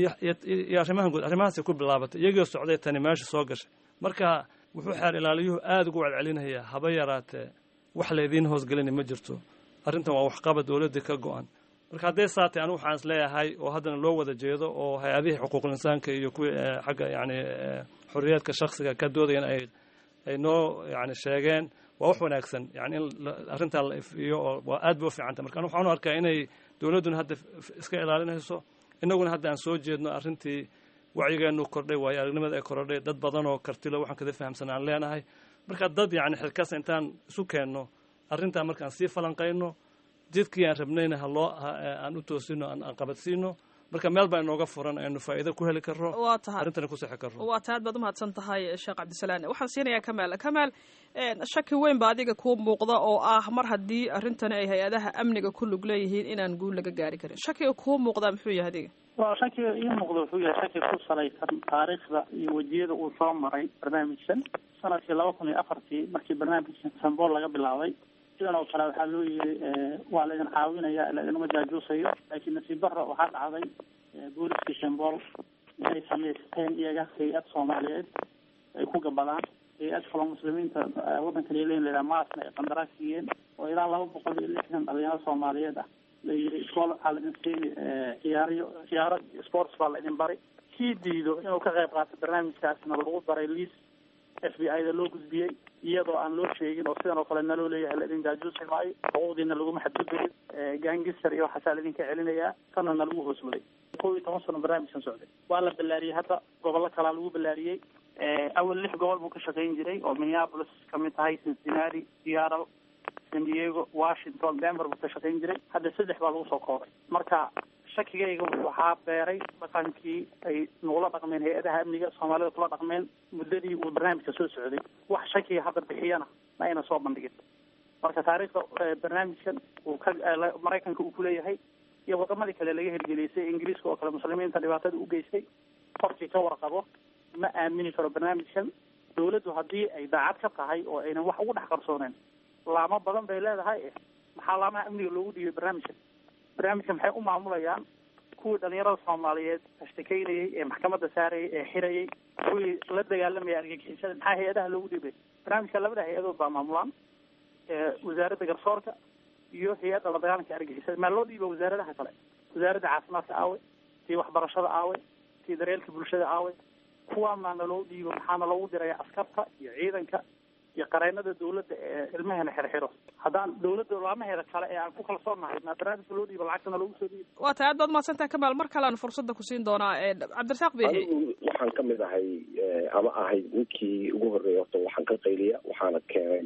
iyo arrimahan guud arrimahaasay ku bilaabatay iyagoo socday tani meesha soo gashay marka wuxuu xeer ilaaliyuhu aada ugu celcelinayaa haba yaraatee wax laydiin hoosgelina ma jirto arrintan waa waxqaba dowladdii ka go-an marka hadday saatay anigu waxaan is leeyahay oo haddana loo wada jeedo oo hay-adihii xuquuqul insaanka iyo kuwii xagga yani xorriyaadka shaksiga ka doodayan ay ay noo yani sheegeen waa wax wanaagsan yani in arrintaa la ifiyo oo waa aad bay u fiicantay marka waxaan u arkaa inay dowladduna hadda iska ilaalinayso innaguna hadda aan soo jeedno arrintii wacyigeenu kordhay waayo aragnimada ay kordhay dad badan oo kartilo waxaan kada fahamsan aan leenahay marka dad yani xilkas intaan isu keenno arrintaa markaan sii falanqayno jidkii aan rabnayna haloo aan u toosino aan qabadsiino marka meel baa inooga furan aynu faa'iido ku heli karro waa tahay arrintana ku sixi karro waa tahay aad baad umahadsan tahay sheekh cabdisalaan waxaan siinayaa kamaal kamaal shaki weyn ba adiga kuu muuqda oo ah mar haddii arrintani ay hay-adaha amniga ku lug leeyihiin inaan guul laga gaari karin shakiga kuu muuqdaa muxuu yahay adiga waa shakiga ii muuqda wuxuu yahay shaki ku salaysan taariikhda iyo wejiyada uu soo maray barnaamijkan sanadkii laba kun iyo afartii markii barnaamijkan sambool laga bilaabay sidan oo kale waxaa loo yiri waa la idin caawinaya laidinma jaajuusayo laakiin nasiib darra waxaa dhacday booliskii shambool inay samaysteen iyaga hay-ad soomaaliyeed ay ku gabadaan hay-ad kaloo muslimiinta waddankan leyn lahaa maasna ay qandaraas siiyeen oo ilaa laba boqol iyo lixdan dhalinyaro soomaaliyeed ah la yiri iskool waxaa laidin siini ciyaaryo ciyaaro sports baa la idin bari kii diido inuu ka qayb qaato barnaamijkaasna lagu baray liis f b i da loo gudbiyey iyadoo aan loo sheegin oo sidan oo kale naloo leeyahay laidin jaajuusi maayo xuquuqdiina laguma xadgudbayin gangister iyo waxaasaa laidinka celinayaa kana na lagu hoosmaday kow iyo toban sano barnaamijkan socday waa la ballaariyey hadda gobollo kalaa lagu ballaariyey awal lix gobol buu ka shaqayn jiray oo minneapolis kamid tahay cincinnati seattle san diego washington denver buu ka shaqayn jiray hadda saddex baa lagu soo koobay marka shakigayga waxaa beeray dhaqankii ay nagula dhaqmeen hay-adaha amniga soomaalida kula dhaqmeen muddadii uu barnaamijka soo socday wax shakiga hadda bixiyana ma ayna soo bandhigin marka taariikhda barnaamijkan uu ka maraykanka uu kuleeyahay iyo wadamadii kale laga hirgeliysay ingiriiska oo kale muslimiinta dhibaatada u geystay qofkii ka warqabo ma aamini karo barnaamijkan dawladdu haddii ay daacad ka tahay oo aynan wax ugu dhex qarsooneen laamo badan bay leedahay maxaa laamaha amniga loogu dhiibay barnaamijkan barnaamijka maxay u maamulayaan kuwii dhalinyarada soomaaliyeed ashtakeynayay ee maxkamadda saarayay ee xirayay kuwii la dagaalamaya argagixisada maxaa hay-adaha loogu dhiibay barnaamijka labada hay-adood baa maamulaan wasaaradda garsoorka iyo hay-adda la dagaalanka argagixisada maa loo dhiiba wasaaradaha kale wasaaradda caafimaadka aawe tii waxbarashada aawe tii daryeelka bulshada aawe kuwaa maana loo dhiibo maxaana loogu diraya askarta iyo ciidanka iyo qareennada dawladda ee ilmaheena xirxiro haddaan dawladda laamaheeda kale ee aan ku kalsoonahay maa barnaamijka loo dhiibo lacagtana loogu soo dhiibo waa tahay aad baad mahadsantahay kamaal mar kalean fursadda ku siin doonaa cabdirasaaq biixi anigu waxaan ka mid ahay ama ahay ninkii ugu horreeyay horta waxaan ka qayliya waxaana keenay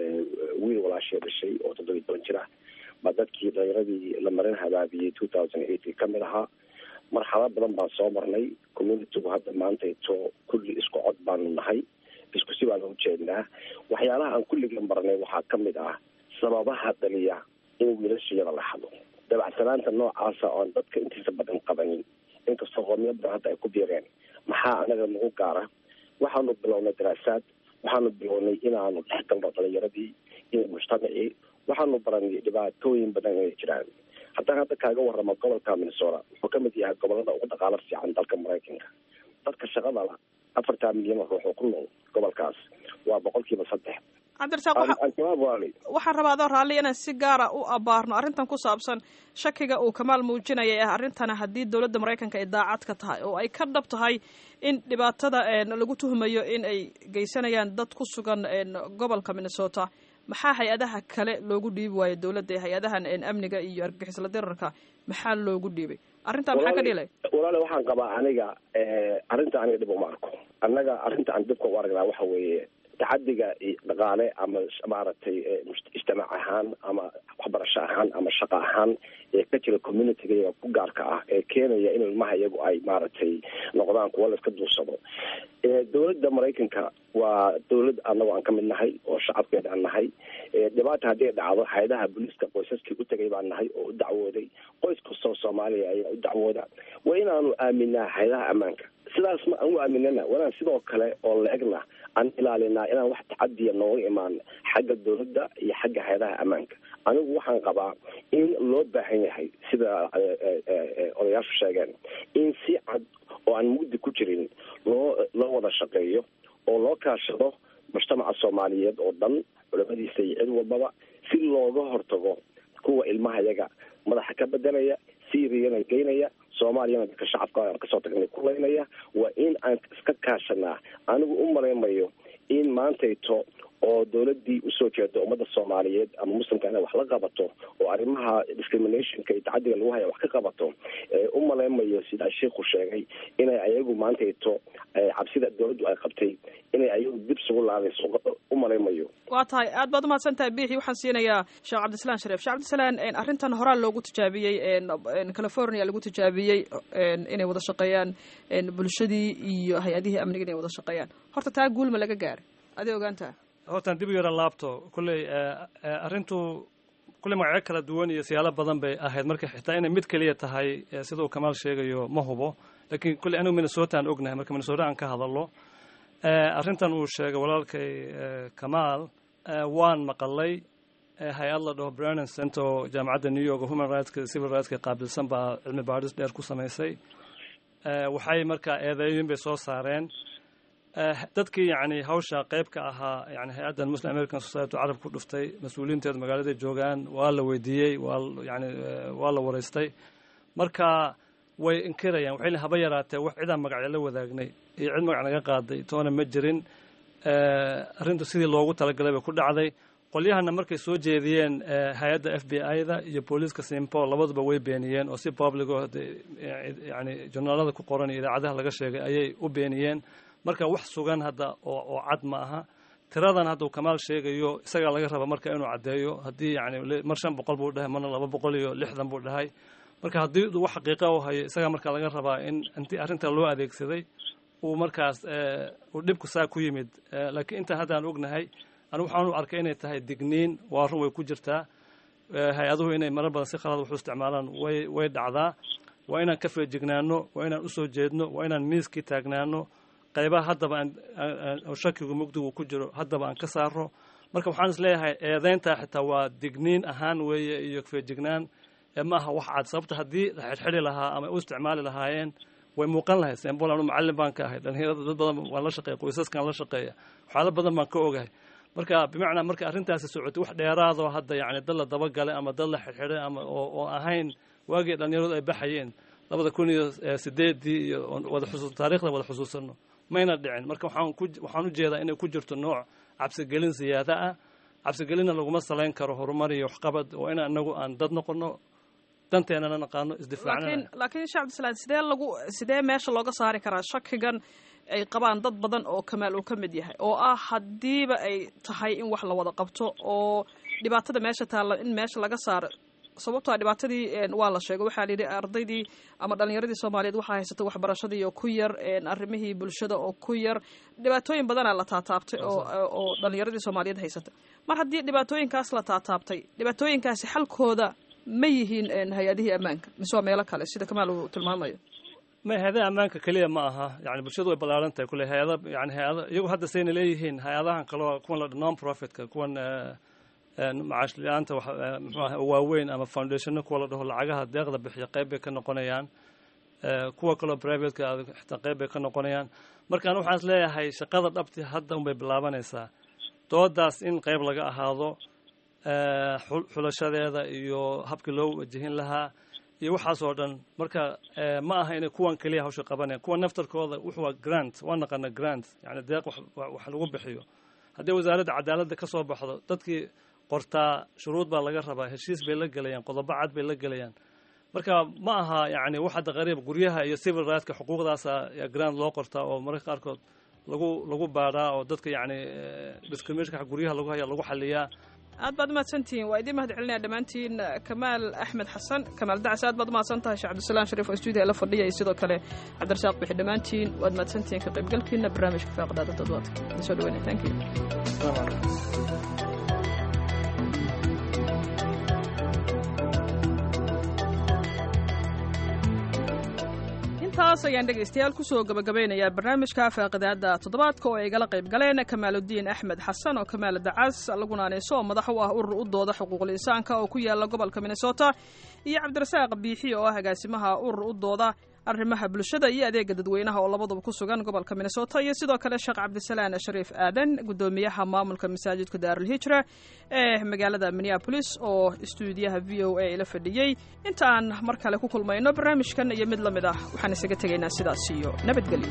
wiil walaashee dhashay oo toddoba iyo toban jir ah baa dadkii dhalinyaradii la marin habaabiyey two thousand eight ka mid ahaa marxalad badan baan soo marnay communitygu hadda maantayto kulli isku cod baanu nahay isku si baan ujeednaa waxyaalaha aan kulliga marnay waxaa ka mid ah sababaha dhaliya in wiilashayada la hado dabacsanaanta noocaasa oon dadka intiisa badan qabanin inkastoo qoomyo badan hadda ay ku biireen maxaa anaga nagu gaara waxaanu bilownay daraasaad waxaanu bilownay inaanu dhex galno dhalinyaradii iyo mujtamacii waxaanu baranay dhibaatooyin badan inay jiraan haddaan hadda kaaga waramo gobolka minnesota wuxuu kamid yahay gobolada ugu dhaqaalo fiican dalka maraykanka dadka shaqada la afartaa milyan oo ruux oo ku nool gobolkaas waa boqolkiiba saddex cabdirasaaq waxaan rabaa adoo raalli inaan si gaara u abaarno arrintan ku saabsan shakiga uu kamaal muujinaya ah arrintana haddii dowladda maraykanka ay daacad ka tahay oo ay ka dhab tahay in dhibaatada lagu tuhmayo in ay geysanayaan dad ku sugan gobolka minnesota maxaa hay-adaha kale loogu dhiibi waayo dowladda hay-adahan amniga iyo argagixisla dirarka maxaa loogu dhiibay arrintaa maxaa ka dhilay walaale waxaan qabaa aniga arrinta aniga dhib uma arko annaga arrinta aan dibka u aragnaa waxa weeye tacadiga dhaqaale ama maaragtay ijtimaac ahaan ama waxbarasho ahaan ama shaqo ahaan ee ka jira communityga ku gaarka ah ee keenaya in ilmaha iyagu ay maaragtay noqdaan kuwa la iska duursado dowladda maraykanka waa dowlad anagu aan ka mid nahay oo shacabkeeda aan nahay dhibaata haddii dhacdo hay-adaha booliiska qoysaskii u tegay baan nahay oo u dacwooday qoys kastoo soomaaliya ayaa u dacwooda waa inaanu aaminaa hay-adaha ammaanka sidaas ma aan u aaminana wanaan sidoo kale oo la-egna aan ilaalinaa inaan wax tacadiya nooga imaan xagga dowladda iyo xagga hay-adaha ammaanka anigu waxaan qabaa in loo baahan yahay sida odayaashu sheegeen in si cad oo aan mugdi ku jirin loo loo wada shaqeeyo oo loo kaashado mujtamaca soomaaliyeed oo dhan culamadiisa iyo cid walbaba si looga hortago kuwa ilmaha yaga madaxa ka bedelaya syriana geynaya soomaaliyana dadka shacabka aan kasoo tagnay kulaynaya waa in aan iska kaashanaa anigu u malaymayo in maantayto oo dowladii usoo jeeda ummadda soomaaliyeed ama muslimka inay wax la qabato oo arrimaha discriminationka iyo tacadiga lagu haya wax ka qabato u malaymayo sidaa sheikhu sheegay inay ayagu maantayto cabsida dowladdu ay qabtay inay ayagu dib sugu laadayso u malaymayo waa tahay aad baad umahadsan tahay biixi waxaan siinayaa sheekh cabdislaan shareef sheekh cabdislaan arrintan horaa loogu tijaabiyey california lagu tijaabiyey inay wada shaqeeyaan bulshadii iyo hay-adihii amniga inay wada shaqeeyaan horta taa guulma laga gaaray aday ogaantaha hortaan dib u yara laabto kulley arrintu kulley magacyo kala duwan iyo siyaalo badan bay ahayd marka xitaa inay mid keliya tahay sida uu kamaal sheegayo ma hubo laakiin kulley anigu minnesota aan ognahay marka minnesota aan ka hadallo arrintan uu sheegay walaalkay kamaal waan maqalay hay-ad la dhaho brennan center oo jaamacadda new york human rightska civil rightska qaabilsan baa cilmi baadhis dheer ku samaysay waxay markaa eedeeyin bay soo saareen dadkii yani hawsha qayb ka ahaa yani hay-addan muslim american society carab ku dhuftay mas-uuliyiinteedu magaaladay joogaan waa la weydiiyey waa yani waa la waraystay marka way inkirayaan waxay haba yaraatee wax cidaan magacyo la wadaagnay iyo cid magac naga qaaday toona ma jirin arrintu sidii loogu talagalay bay ku dhacday qolyahana markay soo jeediyeen hay-adda f b i-da iyo booliiska simpo labaduba way beeniyeen oo si publico yani journaalada ku qoran iyo idaacadaha laga sheegay ayay u beeniyeen marka wax sugan hadda oo oo cad ma aha tiradan hadduu kamaal sheegayo isagaa laga raba marka inuu caddeeyo haddii yani mar shan boqol buu dhahay marna laba boqol iyo lixdan buu dhahay marka haddii wax xaqiiqa u hayo isagaa marka laga rabaa in intii arrinta loo adeegsaday uu markaas uu dhibku saa ku yimid laakiin intaan haddaan ognahay anigu waxaan u arkay inay tahay digniin waa run way ku jirtaa hay-aduhu inay marar badan si khalad wax u isticmaalaan way way dhacdaa waa inaan ka feejignaano waa inaan usoo jeedno waa inaan miiskii taagnaano qaybaha haddaba aan shakigu mugdigu ku jiro haddaba aan ka saaro marka waxaan is leeyahay eedeyntaa xitaa waa digniin ahaan weeye iyo feejignaan ma aha wax cad sababta haddii la xidhxidhi lahaa ama u isticmaali lahaayeen way muuqan lahayd sembol anu macallin baan ka ahay dhalinyarada dad badan waan la shaqeeya qoysaskan la shaqeeya waxyaalo badan baan ka ogahay marka bimacnaa marka arrintaasi socotay wax dheeraadoo hadda yani dad la dabagalay ama dad la xidhxidhay ama oo ahayn waagii dhalinyaradu ay baxayeen labada kun iyo sideedii iyo wada xusuus taarikhda wada xusuusano mayna dhicin marka waxaan ku waxaan u jeedaa inay ku jirto nooc cabsigelin siyaada ah cabsigelinna laguma salayn karo horumar iyo waxqabad oo in anagu aan dad noqono danteenana naqaano isdifaacnana laakiin sheekh cabdisalaam sidee lagu sidee meesha looga saari karaa shakigan ay qabaan dad badan oo kamaal uu ka mid yahay oo ah haddiiba ay tahay in wax la wada qabto oo dhibaatada meesha taalla in meesha laga saaro sababtoa dhibaatadii waa la sheegay waxaa layidhi ardaydii ama dhalinyaradii soomaaliyeed waxaa haysata waxbarashadii oo ku yar arrimihii bulshada oo ku yar dhibaatooyin badanaa la taataabtay oo dhalinyaradii soomaaliyeed haysata mar haddii dhibaatooyinkaas la taataabtay dhibaatooyinkaasi xalkooda ma yihiin hay-adihii ammaanka mise waa meelo kale sida kamaal uu tilmaamayo ma hay-adaha ammaanka keliya ma aha yani bulshadu way ballaaran tahay kule hay-ada yani hay-ada iyagu hadda sayna leeyihiin hay-adahan kaleo kuwan la non profitka kuwan macaash la-aanta mxuaha waaweyn ama foundationno kuwa la dhaho lacagaha deeqda bixiya qayb bay ka noqonayaan kuwa kaleo privateka xitaa qayb bay ka noqonayaan markaan waxaan is leeyahay shaqada dhabti hadda unbay bilaabanaysaa doodaas in qayb laga ahaado xulashadeeda iyo habkii loo wajihin lahaa iyo waxaas oo dhan marka ma aha inay kuwan keliya hawsha qabanayaan kuwan naftarkooda wuxuu waa grant waa naqana grant yani deeq wax lagu bixiyo haddii wasaaradda cadaaladda ka soo baxdo dadkii qortaa shuruud baa laga rabaa heshiis bay la gelayaan qodobo cad bay la gelayaan marka ma aha yani wax hadda qariib guryaha iyo civil rightska xuquuqdaasa grant loo qortaa oo mararka qaarkood lagu lagu baadhaa oo dadka yani discriminationka guryaha lagu haya lagu xaliyaa aad baad umahadsantihiin waa idiin mahad celinaya dhammaantiin kamaal axmed xasan kamaal dacas aad baad umahadsan tahay sheekh cabdisalaam shariif oo stuudiya la fadhiya iyo sidoo kale cabdirasaaq bixi dhammaantiin waad mahadsantihiin ka qaybgalkiina barnaamijka faaqdaada dadwaadka soo dhaweynaya thank you intaas ayaan dhegaystayaal kusoo gabagabeynayaa barnaamijka faaqidaada toddobaadka oo ay igala qayb galeen kamaaludiin axmed xasan oo kamaal dacas laguna aneyso oo madax u ah urur u dooda xuquuqul insaanka oo ku yaala gobolka minnesota iyo cabdirasaaq biixi oo ah agaasimaha urur u dooda arrimaha bulshada iyo adeega dadweynaha oo labaduba ku sugan gobolka minnesota iyo sidoo kale sheekh cabdisalaan shariif aadan gudoomiyaha maamulka masaajidka daarulhijra ee magaalada minneabolis oo istuudiyaha v o a la fadhiyey inta aan mar kale ku kulmayno barnaamijkan iyo mid la mid ah waxaan isaga tegaynaa sidaas iyo nabadgelyo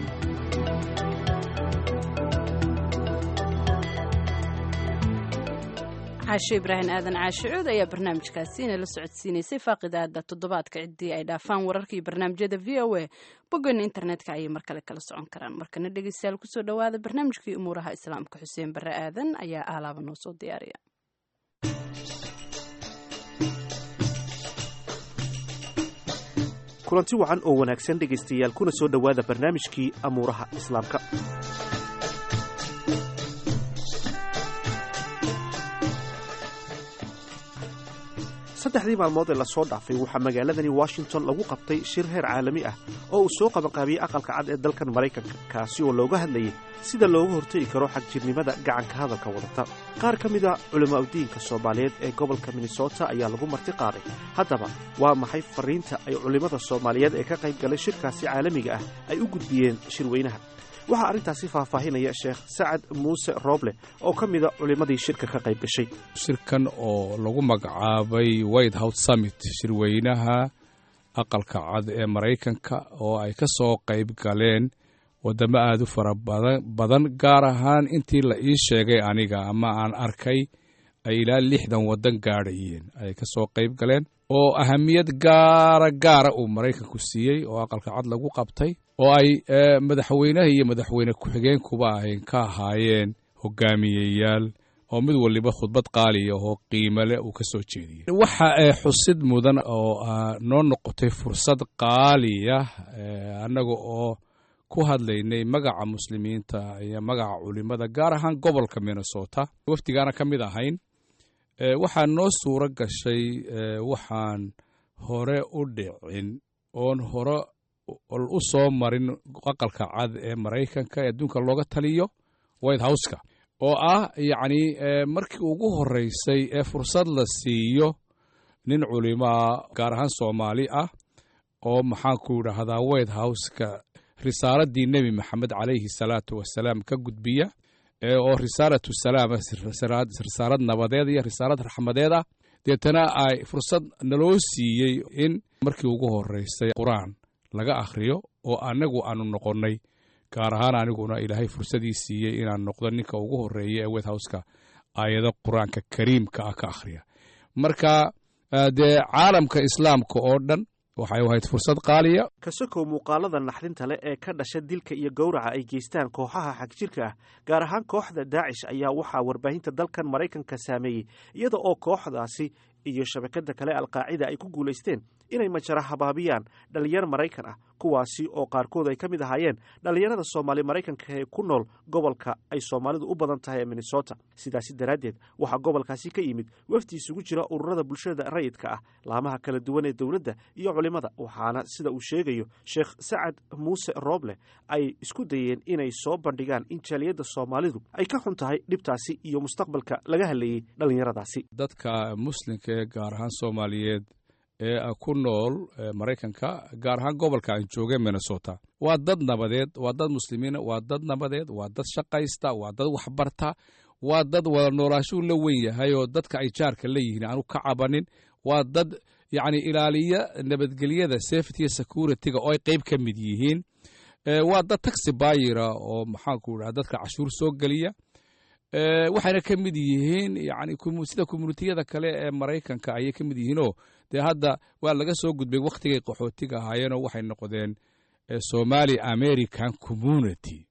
caashe ibraahim aadan caashe cood ayaa barnaamijkaasi inay la socodsiinaysay faaqidaada toddobaadka ciddii ay dhaafaan wararka iyo barnaamijyada v o a boggeena internetka ayay mar kale kala socon karaan markana dhegeystayaal kusoo dhowaada barnaamijkii umuuraha islaamka xuseen barre aadan ayaa aalaaba noo soo diyaariya kulanti wacan oo wanaagsan dhegaystayaal kuna soo dhowaada barnaamijkii amuuraha islaamka saddexdii maalmood ee lasoo dhaafay waxaa magaaladani washington lagu qabtay shir heer caalami ah oo uu soo qabanqaabiyey aqalka cad ee dalkan maraykanka kaasi oo looga hadlayay sida looga hortegi karo xagjirnimada gacanka hadalka wadata qaar ka mida culimaauddiinka soomaaliyeed ee gobolka minnesota ayaa lagu marti qaaday haddaba waa maxay fariinta ay culimmada soomaaliyeed ee ka qayb galay shirkaasi caalamiga ah ay u gudbiyeen shirweynaha waxaa arrintaasi faahfaahinaya sheekh sacad muuse rooble oo ka mida culimmadii shirka ka qayb gashay shirkan oo lagu magacaabay white house summit shirweynaha aqalka cad ee maraykanka oo ay ka soo qayb galeen waddamo aad u fara badan gaar ahaan intii la ii sheegay aniga ama aan arkay ay ilaa lixdan waddan gaadhayeen ay ka soo qayb galeen oo ahamiyad gaara gaara uu maraykanku siiyey oo aqalka cad lagu qabtay oo ay madaxweynaha iyo madaxweyne ku-xigeenkuba ahayn ka ahaayeen hogaamiyeyaal oo mid waliba khudbad qaaliya oo qiimale uu ka soo jeediyey waxa xusid mudan oo noo noqotay fursad qaaliya annaga oo ku hadlaynay magaca muslimiinta iyo magaca culimada gaar ahaan gobolka minnesota wafdigaana ka mid ahayn waxaa noo suuro gashay waxaan hore u dhicin oon hore u soo marin aqalka cad ee maraykanka ee adduunka looga taliyo white houseka oo ah yacni markii ugu horreysay ee fursad la siiyo nin culimaa gaar ahaan soomaali ah oo maxaanku idhaahdaa white houseka risaaladii nebi maxamed calayhi salaatu wasalaam ka gudbiya oo risaalatu salaama risaalad nabadeed iyo risaalad raxmadeed ah deetana ay fursad naloo siiyey in markii ugu horreysay qur-aan laga akhriyo oo annagu aanu noqonnay gaar ahaan aniguna ilaahay fursadii siiyey inaan noqdo ninka ugu horreeya ee white houseka aayado qur-aanka kariimka ah ka akhriya marka dee caalamka islaamka oo dhan waxay ahayd fursad qaaliya kasokow muuqaalada naxdinta leh ee ka dhasha dilka iyo gowraca ay geystaan kooxaha xagjirka ah gaar ahaan kooxda daacish ayaa waxaa warbaahinta dalkan maraykanka saameeyey iyada oo kooxdaasi iyo shabakadda kale alqaacida ay ku guulaysteen inay majara habaabiyaan dhallinyar maraykan ah kuwaasi oo qaarkood ay ka mid ahaayeen dhallinyarada soomaali maraykanka ee ku nool gobolka ay soomaalidu u badan tahay ee minnesota sidaasi daraaddeed waxaa gobolkaasi ka yimid wafdi isugu jira ururada bulshada rayidka ah laamaha kala duwan ee dowladda iyo culimmada waxaana sida uu sheegayo sheekh sacad muuse rooble ay isku dayeen inay soo bandhigaan in jaaliyadda soomaalidu ay ka xun tahay dhibtaasi iyo mustaqbalka laga hadlayey dhallinyaradaasi dadka muslimka ee gaar ahaan soomaaliyeed ee ku nool maraykanka gaar ahaan gobolka aan jooga minnesota waa dad nabadeed waa dad muslimiina waa dad nabadeed waa dad shaqaysta waa dad waxbarta waa dad wada noolaashuu la wen yahay oo dadka ay jaarka la yihiin aanu ka cabanin waa dad yacni ilaaliya nabadgelyada safety security-ga oo ay qayb ka mid yihiin waa dad taxi bayira oo maxaanku idhaha dadka cashuur soo geliya waxayna ka mid yihiin yani sida communitiyada kale ee maraykanka ayay ka mid yihiinoo dee hadda waa laga soo gudbay wakhtigay qaxootiga ahaayeenoo waxay noqdeen somali american community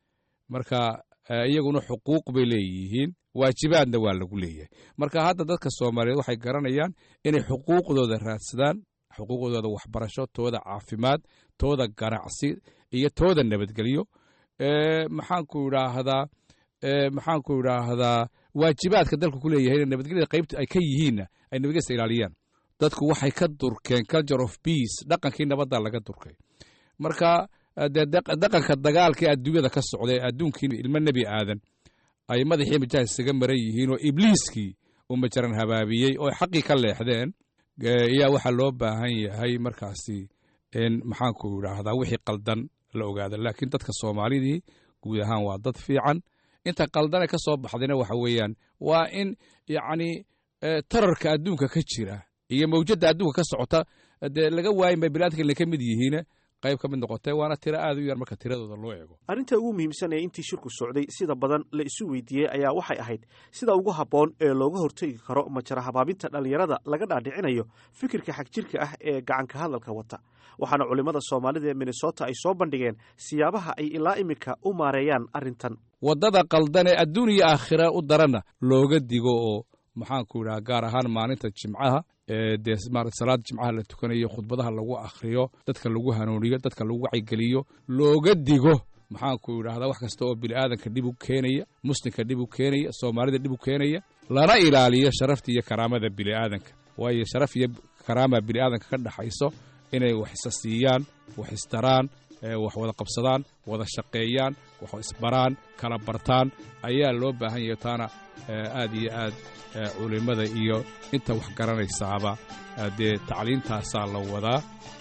marka iyaguna xuquuq bay leeyihiin waajibaadna waa lagu leeyahay marka hadda dadka soomaaliyeed waxay garanayaan inay xuquuqdooda raadsadaan xuquuqdooda waxbarasho tooda caafimaad tooda ganacsi iyo tooda nabadgelyo maxaanku idhaahdaa maxaanku idhaahdaa waajibaadka dalku ku leeyahay nabadgelyada qaybta ay ka yihiinna ay nabadgelyada ilaaliyaan dadku waxay ka durkeen culture of peace dhaqankii nabadda laga durkay marka dee dhaqanka dagaalka ee adduunyada ka socday adduunkii ilmo nebi aadan ay madaxii majaha isaga maran yihiin oo ibliiskii uu majaran habaabiyey oo xaqii ka leexdeen ayaa waxaa loo baahan yahay markaasi in maxaanku idhaahdaa wixii qaldan la ogaada laakiin dadka soomaalidii guud ahaan waa dad fiican inta qaldane ka soo baxdayna waxa weeyaan waa in yacni tararka adduunka ka jira iyo mawjadda adduunka ka socota dee laga waayin bay biniadamka inay ka mid yihiin qayb ka mid noqotee waana tiro aad u yar marka tiradooda loo eego arrinta ugu muhiimsan ee intii shirku socday sida badan la isu weydiiyey ayaa waxay ahayd sida ugu habboon ee looga hortegi karo majara habaabinta dhallinyarada laga dhaadhicinayo fikirka xagjirka ah ee gacanka hadalka wata waxaana culimmada soomaalida ee minnesota ay soo bandhigeen siyaabaha ay ilaa iminka u maareeyaan arrintan waddada qaldan ee adduun iyo aakhira u daranna looga digo oo maxaanku idhaha gaar ahaan maalinta jimcaha dee salaada jimcaha la tukanayo khudbadaha lagu akhriyo dadka lagu hanuuniyo dadka lagu wacyigeliyo looga digo maxaanku idhahdaa wax kasta oo bini'aadanka dhib u keenaya muslimka dhib u keenaya soomaalida dhib u keenaya lana ilaaliyo sharafta iyo karaamada bini'aadanka waayo sharaf iyo karaama bini'aadanka ka dhaxayso inay wax isa siiyaan wax istaraan wax wada qabsadaan wada shaqeeyaan wax isbaraan kala bartaan ayaa loo baahan yahay taana aad iyo aad culimmada iyo inta wax garanaysaaba dee tacliintaasaa la wadaa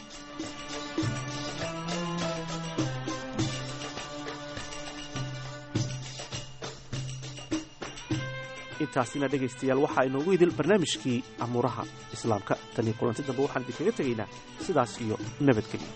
intaasina dhegaystayaal waxaa inoogu idil barnaamijkii amuuraha islaamka tan iyo kulanti dambe waxaan idinkaga tegaynaa sidaas iyo nabadgelyo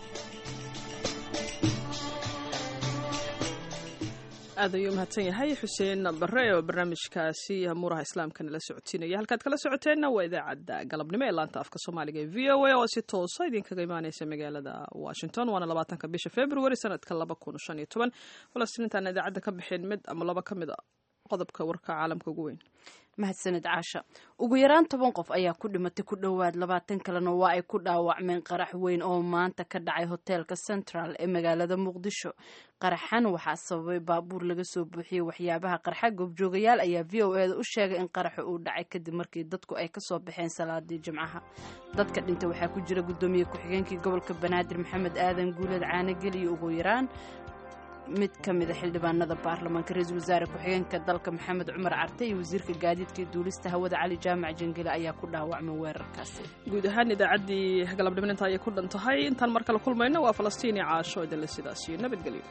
aad ayuu mahadsan yahay xuseen bare oo barnaamijkaasi amuuraha islaamka nala socotiinaya halkaad kala socoteenna waa idaacadda galabnimo ee laanta afka soomaaliga ee v o a oo si toosa idinkaga imaaneysa magaalada washington waana labaatanka bisha february sanadka laba kun shan iyo toban falastiintaana idaacadda ka bixeen mid ama laba ka mid a qodobka warka caalamka ugu weyn mahadsaned caasha ugu yaraan toban qof ayaa ku dhimatay ku dhowaad labaatan kalena waa ay ku dhaawacmeen qarax weyn oo maanta ka dhacay hoteelka central ee magaalada muqdisho qaraxan waxaa sababay baabuur laga soo buuxiyey waxyaabaha qarxa goobjoogayaal ayaa v o eda u sheegay in qaraxa uu dhacay kadib markii dadku ay kasoo baxeen salaadii jimcaha dadka dhintay waxaa ku jira guddoomiye ku-xigeenkii gobolka banaadir maxamed aadan guuleed caanagel iyo ugu yaraan mid ka mida xildhibaanada baarlamaanka ra-iisul wasaare ku-xigeenka dalka maxamed cumar carte iyo wasiirka gaadiidka iyo duulista hawada cali jaamac jangele ayaa ku dhaawacmay weerarkaasi guud ahaan idaacaddii galabdhiminta ayay ku dhan tahay intaan mar kale kulmayno waa falastiin iyo caasho idinle sidaas iyo nabadgelyo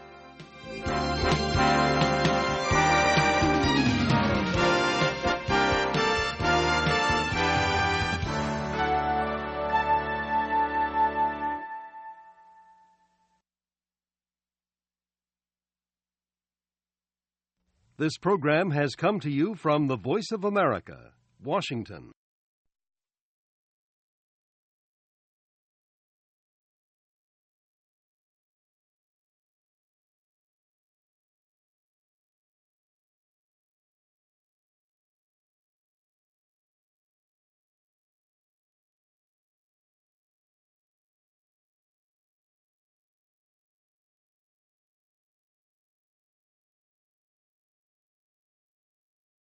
This program has come to you from the Voice of America, Washington.